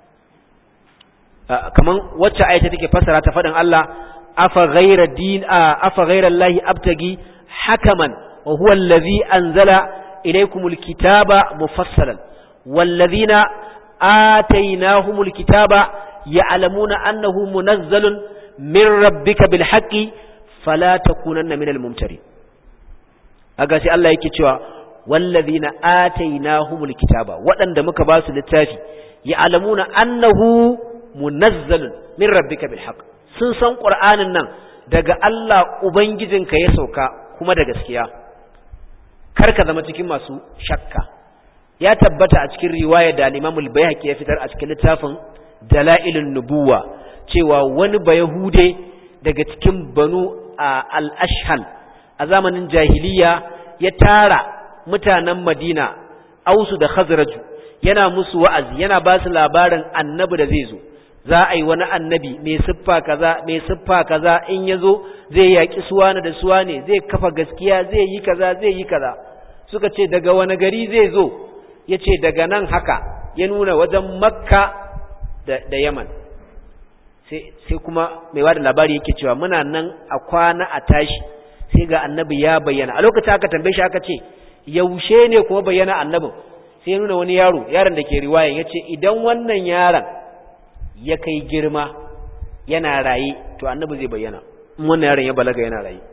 kaman wacce ayata take fassara ta faɗin Allah afa ghayra din afa ghayra Allah abtagi hakaman wa huwa allazi anzala ilaykumul kitaba mufassalan wallazina atainahumul kitaba ya'lamuna annahu munazzalun min rabbika bil haqqi fala takunanna minal mumtari aga sai Allah yake cewa wallazina atainahumul kitaba waɗanda muka ba su littafi ya'lamuna annahu munazzalun min rabbika bil haqq sun san qur'anin nan daga Allah ubangijinka ya sauka kuma da gaskiya karka zama cikin masu shakka ya tabbata a cikin riwaya da al-Imam al-Baihaqi ya fitar a cikin littafin Dalailun Nubuwa cewa wani bayahude daga cikin banu al-Ashhal a zamanin jahiliya ya tara mutanen Madina Ausu da Khazraju yana musu wa'azi yana ba su labarin annabi da zai zo za a yi wani annabi mai siffa kaza mai siffa kaza in ya zo zai yaƙi suwana da suwane zai kafa gaskiya zai yi kaza zai yi kaza suka ce daga wani gari zai zo ya ce daga nan haka ya nuna wajen makka da, da yaman sai kuma mai wada labari yake cewa muna nan a kwana a tashi sai ga annabi ya bayyana a lokacin aka tambaye shi aka ce yaushe ne kuma bayyana annabin sai ya nuna wani yaro yaron da ke riwaya ya ce idan wannan yaron ya kai girma yana raye to annabi zai bayyana in wannan yaron ya balaga yana raye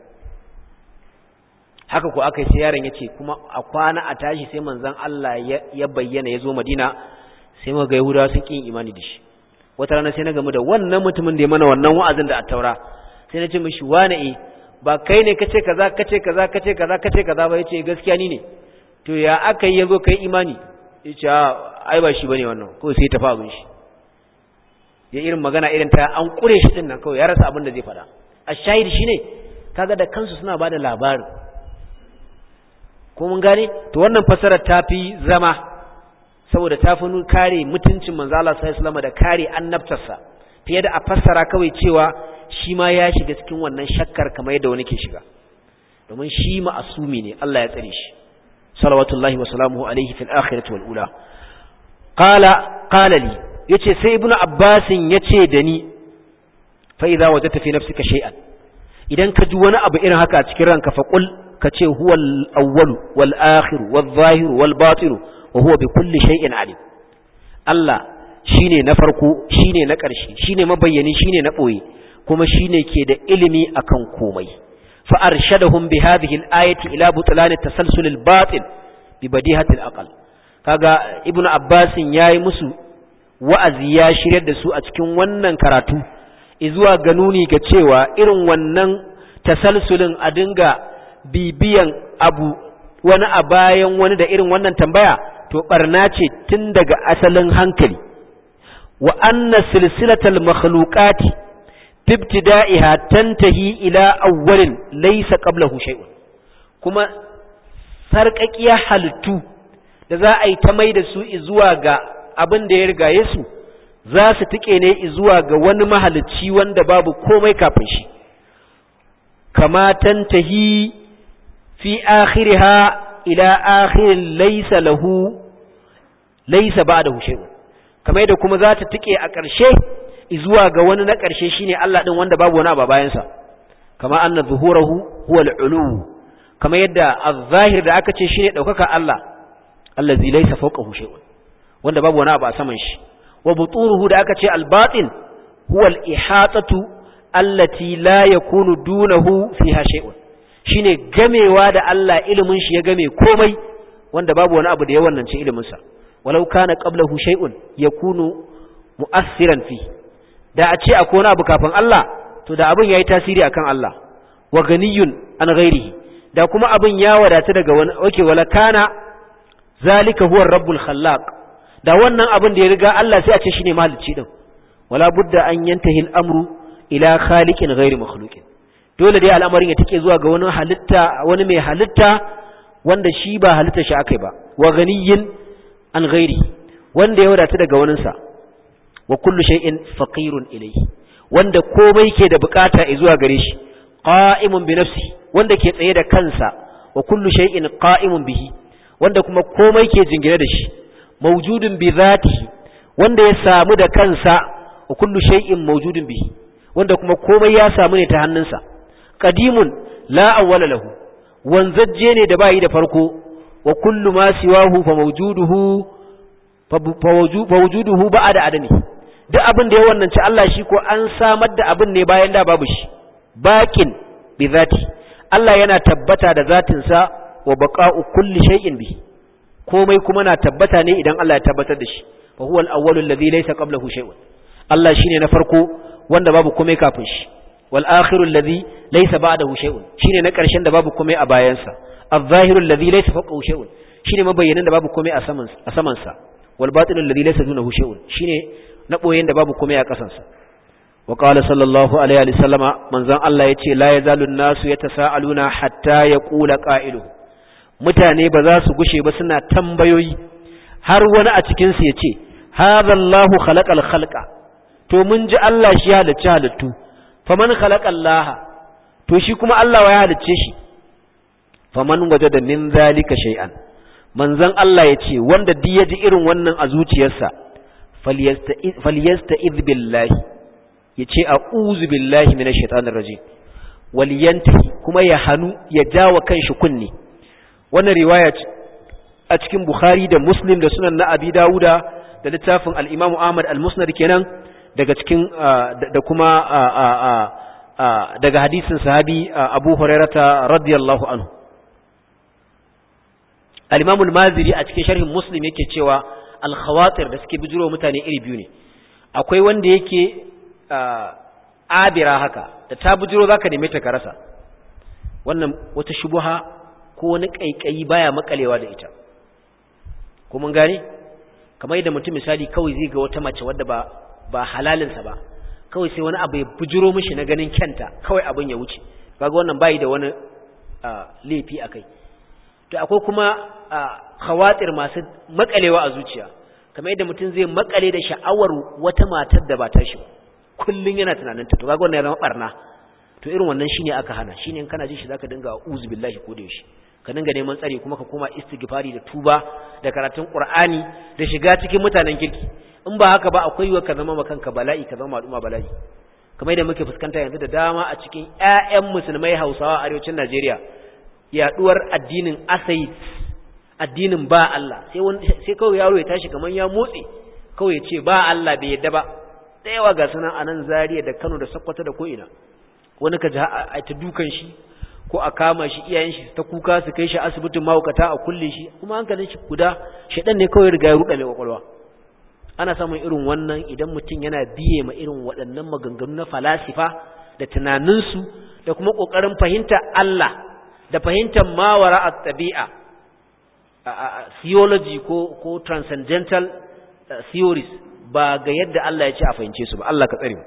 haka ko aka yi sai yaron ya ce kuma a kwana a tashi sai manzon Allah ya bayyana ya zo Madina sai muka ga Yahudawa sun kin imani da shi wata rana sai na gamu da wannan mutumin da ya mana wannan wa'azin da attaura sai na ce mishi wane eh ba kai ne kace kaza kace kaza kace kaza kace kaza ba yace gaskiya ni ne to ya aka yi yazo kai imani yace ai ba shi bane wannan ko sai tafi abin shi ya irin magana irin ta an kure shi din nan kawai ya rasa abin da zai faɗa a shahidi shine kaga da kansu suna bada labarin ko mun gane to wannan fasarar ta fi zama saboda ta fi kare mutuncin manzo Allah sallallahu alaihi da kare annabtarsa fiye da a fassara kawai cewa shi ma ya shiga cikin wannan shakkar kamar yadda wani ke shiga domin shi ma'asumi ne Allah ya tsare shi salawatullahi wa salamuhu alaihi fil akhirati wal ula qala qala li yace sai ibnu abbasin yace da ni fa idza wajadta fi nafsika shay'an idan ka ji wani abu irin haka a cikin ranka fa qul ka ce huwa al-awwal wal akhir wal zahir wal batin wa huwa bi kulli shay'in alim Allah shine na farko shine na ƙarshe shine mabayyani shine na boye kuma shine ke da ilimi akan komai fa arshadahum bi hadhihi al-ayati ila butlan at-tasalsul al-batil bi badihati al-aql kaga ibnu abbasin yayi musu wa'azi ya shiryar da su a cikin wannan karatu izuwa ga nuni ga cewa irin wannan tasalsulin a dinga bibiyan abu wani a bayan wani da irin wannan tambaya to barna ce tun daga asalin hankali wa anna silsilatal makhluqati ibtida'iha tantahi ila awwalin laysa qablahu shay'un kuma sarƙaƙiya halittu da za a yi ta mai da su zuwa ga abin da ya rigaye su za su tike ne zuwa ga wani mahalicci wanda babu komai kafin shi kama tantahi fi akhiriha ila akhirin laysa lahu laysa ba'dahu shay'un kamar da kuma za ta tike a ƙarshe zuwa ga wani na ƙarshe shine Allah din wanda babu wani a bayan sa kama anna zuhurahu huwa al-ulu kamar yadda az-zahir da aka ce shine daukaka Allah allazi laysa fawqahu shay'un wanda babu wani abu a saman shi wa buturuhu da aka ce al-batin huwa al-ihatatu allati la yakunu dunahu fiha shay'un shine gamewa da Allah ilimin shi ya game komai wanda babu wani abu da ya wannan ce ilimin sa walau kana qablahu shay'un yakunu mu'assiran fi da a ce akwai wani abu kafin Allah to da abin yayi tasiri akan Allah wa ganiyun an ghairihi da kuma abin ya wadata daga wani oke wala kana zalika huwa rabbul khallaq da wannan abin da ya riga Allah sai a ce shine mahalicci din wala budda an yantahi al-amru ila khaliqin ghairi makhluqin dole dai al'amarin ya take zuwa ga wani halitta wani mai halitta wanda shi ba halitta shi akai ba wa ganiyin an ghairi wanda ya wadata daga waninsa wa kullu shay'in faqirun ilayhi wanda komai ke da bukata zuwa gare shi qa'imun bi nafsi wanda ke tsaye da kansa wa kullu shay'in qa'imun bihi wanda kuma komai ke jingine da shi mawjudun bi zatihi wanda ya samu da kansa wa kullu shay'in mawjudun bihi wanda kuma komai ya samu ne ta hannunsa qadimun la awwala lahu wanzajje ne da bayi da farko wa kullu ma siwahu fa mawjuduhu fa wujuduhu ba'da adami duk abin da ya wannan ci Allah shi ko an samar da abin ne bayan da babu shi baqin bi zati Allah yana tabbata da zatin sa wa baqa'u kulli shay'in bihi komai kuma na tabbata ne idan Allah ya tabbatar da shi fa huwa al-awwalu alladhi laysa qablahu shay'un Allah shine na farko wanda babu komai kafin shi wal akhiru alladhi laysa ba'dahu shay'un shine na karshen da babu komai a bayansa adh-dhahiru alladhi laysa fawqahu shay'un shine mabayyanin da babu komai a saman a saman sa wal batinu alladhi laysa dunahu shay'un shine na boyen da babu komai a kasan sa wa qala sallallahu alaihi wa sallama manzon Allah yace la yazalu an-nasu yatasaaluna hatta yaqula qa'iluhu mutane ba za su gushe ba suna tambayoyi har wani a cikin su yace hadha Allahu khalaqal khalqa to mun ji Allah shi halicci halittu faman khalaqa Allah to shi kuma Allah ya halicce shi faman wajada min zalika shay'an manzon Allah yace wanda duk ya ji irin wannan a zuciyarsa falyasta'iz billahi yace a'udhu billahi minash shaitanir rajim waliyantahi kuma ya hanu ya jawa kanshi kunni wannan riwaya a cikin Bukhari da Muslim da Sunan na Abi Dawuda da littafin al-Imam Ahmad al-Musnad kenan daga cikin da kuma daga hadisin sahabi Abu Hurairata radiyallahu anhu al-Imam al-Maziri a cikin sharhin Muslim yake cewa al-khawatir da suke bijiro mutane iri biyu ne akwai wanda yake abira haka da ta bijiro zaka neme ta ka rasa wannan wata shubuha ko wani kaikayi baya makalewa da ita ko mun gane kamar yadda mutum misali kawai zai ga wata mace wadda ba ba halalinsa ba kawai sai wani abu ya bujiro mishi na ganin kyanta kawai abin ya wuce kaga wannan bai da wani laifi akai to akwai kuma khawatir masu makalewa a zuciya kamar yadda mutum zai makale da sha'awar wata matar da ba ta shi kullun yana tunanin ta to kaga wannan ya zama barna to irin wannan shine aka hana shine in kana jin shi zaka dinga uzu billahi ko da yaushe ka dinga neman tsari kuma ka koma istighfari da tuba da karatun qur'ani da shiga cikin mutanen kirki in ba haka ba akwai wa ka zama makanka bala'i ka zama al'umma bala'i kamar yadda muke fuskanta yanzu da dama a cikin ƴaƴan musulmai Hausawa a arewacin Najeriya yaduwar addinin asai addinin ba Allah sai wani sai kawai yaro ya tashi kaman ya motsi kawai ya ce ba Allah bai yadda ba da yawa ga sunan anan Zaria da Kano da Sokoto da ko ina wani ka ji a ta dukan shi ko a kama shi iyayen shi ta kuka su kai shi asibitin mahaukata a kulle shi kuma hankalin shi guda shedan ne kawai riga ya ruɗa mai kwakwalwa ana samun irin wannan idan mutum yana biye ma irin waɗannan maganganu na falasifa da tunaninsu da kuma ƙoƙarin fahimta Allah da fahimtar mawara a tabi'a theology ko ko transcendental theories ba ga yadda Allah ya ce a fahimce su ba Allah ka tsare mu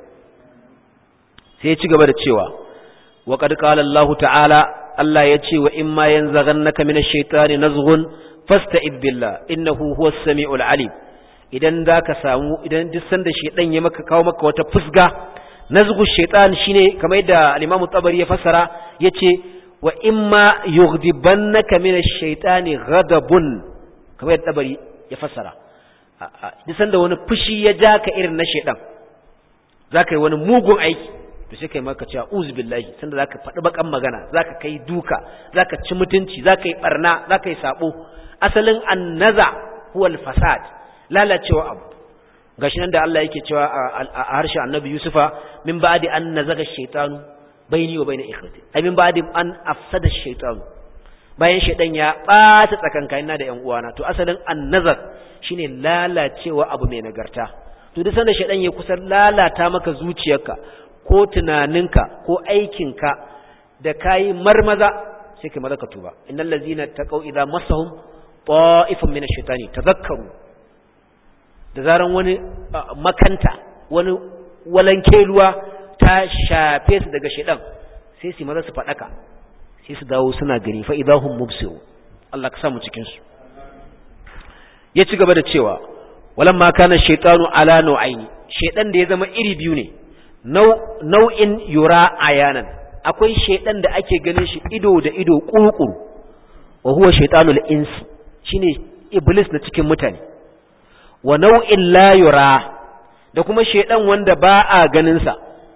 sai ya ci gaba da cewa wa qad qala Allah ta'ala Allah ya ce wa imma yanzaghannaka minash shaitani nazghun fasta'id billah innahu huwas samiul alim idan zaka samu idan duk sanda shaitan ya maka kawo maka wata fusga nazghu shaitan shine kamar yadda al-Imam Tabari ya fassara yace wa imma yughdibannaka minash shaitani ghadabun kamar yadda Tabari ya fassara duk sanda wani fushi ya ja ka irin na shaitan zaka yi wani mugun aiki to sai kai maka cewa uzu billahi sanda zaka faɗi bakan magana zaka kai duka zaka ci mutunci zaka yi barna zaka yi sabo asalin annaza huwa fasad lalacewa abu gashi nan da Allah yake cewa a harshen Annabi Yusufa min ba'di an nazaga shaytanu baini wa baina ikhwati ai min ba'di an afsada shaytanu bayan shaydan ya bata tsakankanina da ƴan uwana to asalin annazar shine lalacewa abu mai nagarta to duk sanda shaydan ya kusa lalata maka zuciyarka ko tunaninka ko aikinka da kayi marmaza sai kai maza ka tuba innal ladzina taqaw idza massahum ta'ifun min ash-shaytani tadhakkaru da zaran wani makanta wani walanke ruwa ta shafe su daga shaydan sai su maza su fadaka sai su dawo suna gani fa idahum mubsiru Allah ka samu cikin su ya ci gaba da cewa walamma kana shaytanu ala nau'aini shaydan da ya zama iri biyu ne nau'in yura ayanan akwai shaidan da ake ganin shi ido da ido kurukuru wa huwa shaitanul insi shine iblis na cikin mutane wa nau'in la yura da kuma shaidan wanda ba a ganinsa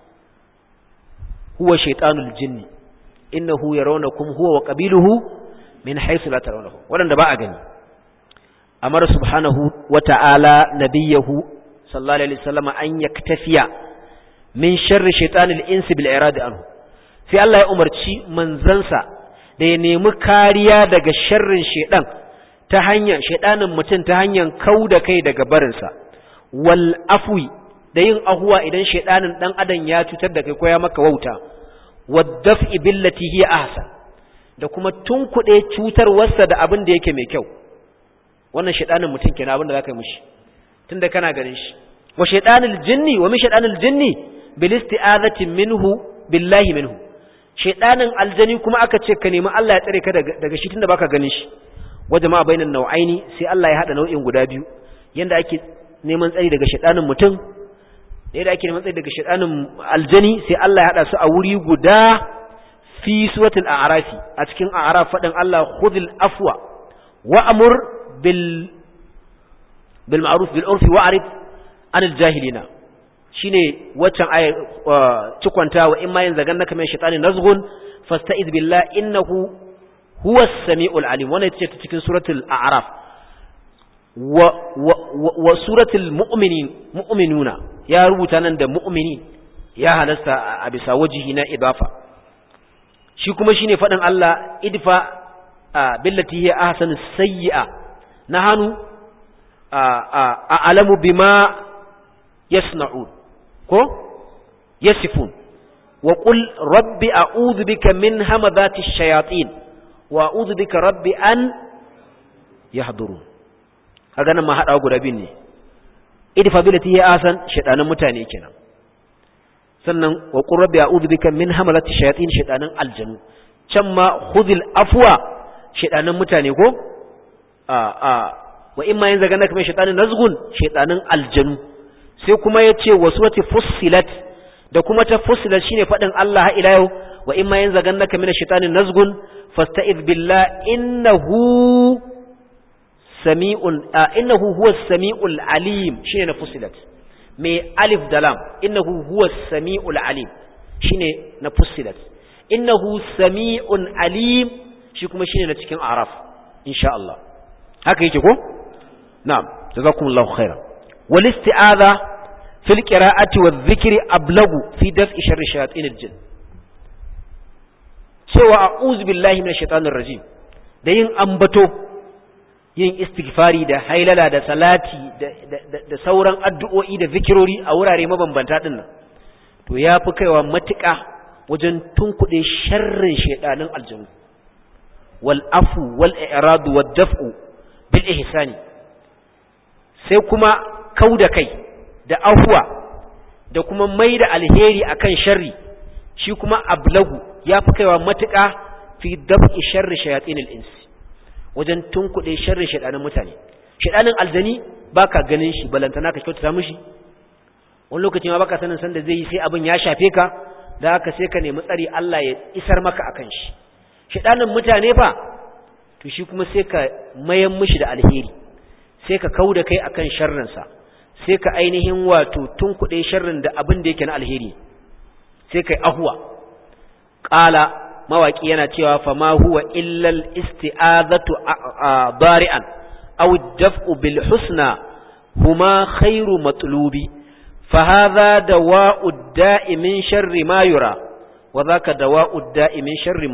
huwa shaitanul jinni innahu yarawnakum huwa wa qabiluhu min haythu la tarawnahu wadanda ba a gani amara subhanahu wa ta'ala nabiyahu sallallahu alaihi wasallam an yaktafiya min sharri shaitanil insi bil iradi anhu sai Allah ya umarci manzansa da ya nemi kariya daga sharrin shaidan ta hanyar shaidanin mutum ta hanyar kauda kai daga barinsa wal afwi da yin ahuwa idan shaidanin dan adam ya cutar da kai ko ya maka wauta waddaf'i billati hiya ahsan da kuma tunkuɗe cutarwarsa da abin da yake mai kyau wannan shaidanin mutum kenan abin da zaka yi mishi tunda kana ganin shi wa shaidanil jinni wa min shaidanil jinni bil isti'azati minhu billahi minhu shaidanin aljani kuma aka ce ka nemi Allah ya tsare ka daga shi tunda baka ganin shi wa jama'a bainan nau'aini sai Allah ya hada nau'in guda biyu yanda ake neman tsari daga shaidanin mutum da yadda ake neman tsari daga shaidanin aljani sai Allah ya hada su a wuri guda fi suratul a'rafi a cikin a'raf fadin Allah khudhil afwa wa amur bil bil ma'ruf bil urfi wa'rid anil jahilina shine waccan ayar cikwanta wa in ma yin zagan naka min shaitanin nazghun fasta'iz billah innahu huwa as-sami'ul alim wannan ita ce ta cikin suratul a'raf wa wa suratul mu'minin mu'minuna ya rubuta nan da mu'mini ya halasta a bisa wajihi na idafa shi kuma shine fadin Allah idfa billati hiya ahsanu sayyi'a nahanu a alamu bima yasna'un ko yasifun wa qul rabbi a'udhu bika min hamazati shayatin wa a'udhu bika rabbi an yahdurun kaga nan ma hada guda bin ne idfa billati hiya asan shaytanan mutane kenan sannan wa qul rabbi a'udhu bika min hamazati shayatin shaytanan aljanu can ma khudhil afwa shaytanan mutane ko a a wa imma yanzu ga naka mai shaytanin nazgun shaytanan aljanu sai kuma ya ce wasu wata fussilat da kuma ta fussilat shine faɗin Allah ila yau wa in ma yanzu gan naka mina shaitanin nazgun fasta'iz billah innahu sami'un innahu huwa sami'ul alim shine na fussilat mai alif da lam innahu huwa sami'ul alim shine na fussilat innahu sami'un alim shi kuma shine na cikin araf insha Allah haka yake ko na'am jazakumullahu khairan والاستعاذة في القراءة والذكر أبلغ في دفع شر شياطين الجن cewa a'udhu billahi minash shaitanir rajim da yin ambato yin istighfari da hailala da salati da sauran addu'o'i da zikirori a wurare mabambanta din nan to yafi kaiwa matuƙa wajen tunkuɗe sharrin shaidanin aljanu wal afu wal i'radu wad daf'u bil ihsani sai kuma kau da kai da ahuwa da kuma mai da alheri akan sharri shi kuma ablagu ya fi kaiwa matuƙa fi dab'i sharri shayatin al-ins wajen tunkuɗe sharri shaɗanin mutane shaɗanin aljani baka ganin shi balantana ka kyautata mishi wani lokaci ma baka sanin sanda zai yi sai abin ya shafe ka da haka sai ka nemi tsari Allah ya isar maka akan shi shaɗanin mutane fa to shi kuma sai ka mayan mishi da alheri sai ka kau da kai akan sharrinsa sai ka ainihin wato tun kuɗe sharrin da abin da yake na alheri sai kai ahuwa ƙala mawaƙi yana cewa fa ma huwa illal isti'azatu bari'an aw daf'u bil husna huma khairu matlubi fa hadha dawa'u da'i min sharri ma yura wa dhaka dawa'u da'i min sharri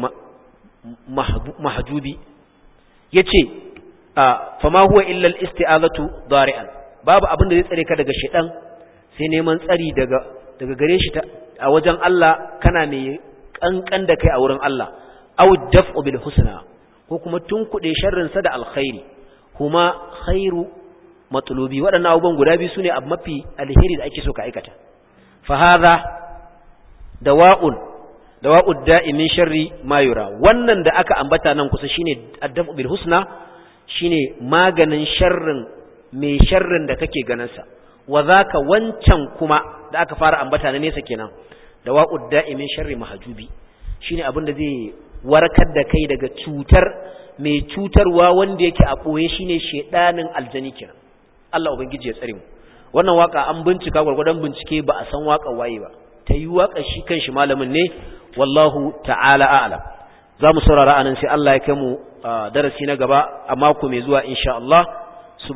mahjubi yace fa ma huwa illal isti'azatu bari'an babu abin da zai tsare ka daga shedan sai neman tsari daga daga gare shi a wajen Allah kana mai kankan da kai a wurin Allah aw daf'u bil husna ko kuma tunkuɗe sharrin sa da alkhairi kuma khairu matlubi waɗannan abubuwan guda biyu sune abu mafi alheri da ake so ka aikata fa hadha dawa'un dawa'ud da'i min sharri ma yura wannan da aka ambata nan kusa shine ad-daf'u bil husna shine maganin sharrin mai sharrin da kake ganinsa wa zaka wancan kuma da aka fara ambata na nesa kenan da wa'ud da'imin sharri mahajubi shine abin da zai warkar da kai daga cutar mai cutarwa wanda yake a boye shine shedanin aljani kenan Allah ubangiji ya tsare mu wannan waka an bincika gurgurdan bincike ba a san waka waye ba ta yi waka shi kanshi malamin ne wallahu ta'ala a'lam za mu saurara anan sai Allah ya kai mu darasi na gaba a mako mai zuwa insha Allah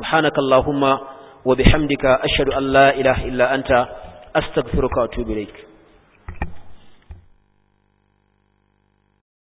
subhanakallahumma wa bihamdika ashhadu an la ilaha illa anta astaghfiruka wa atubu ilaik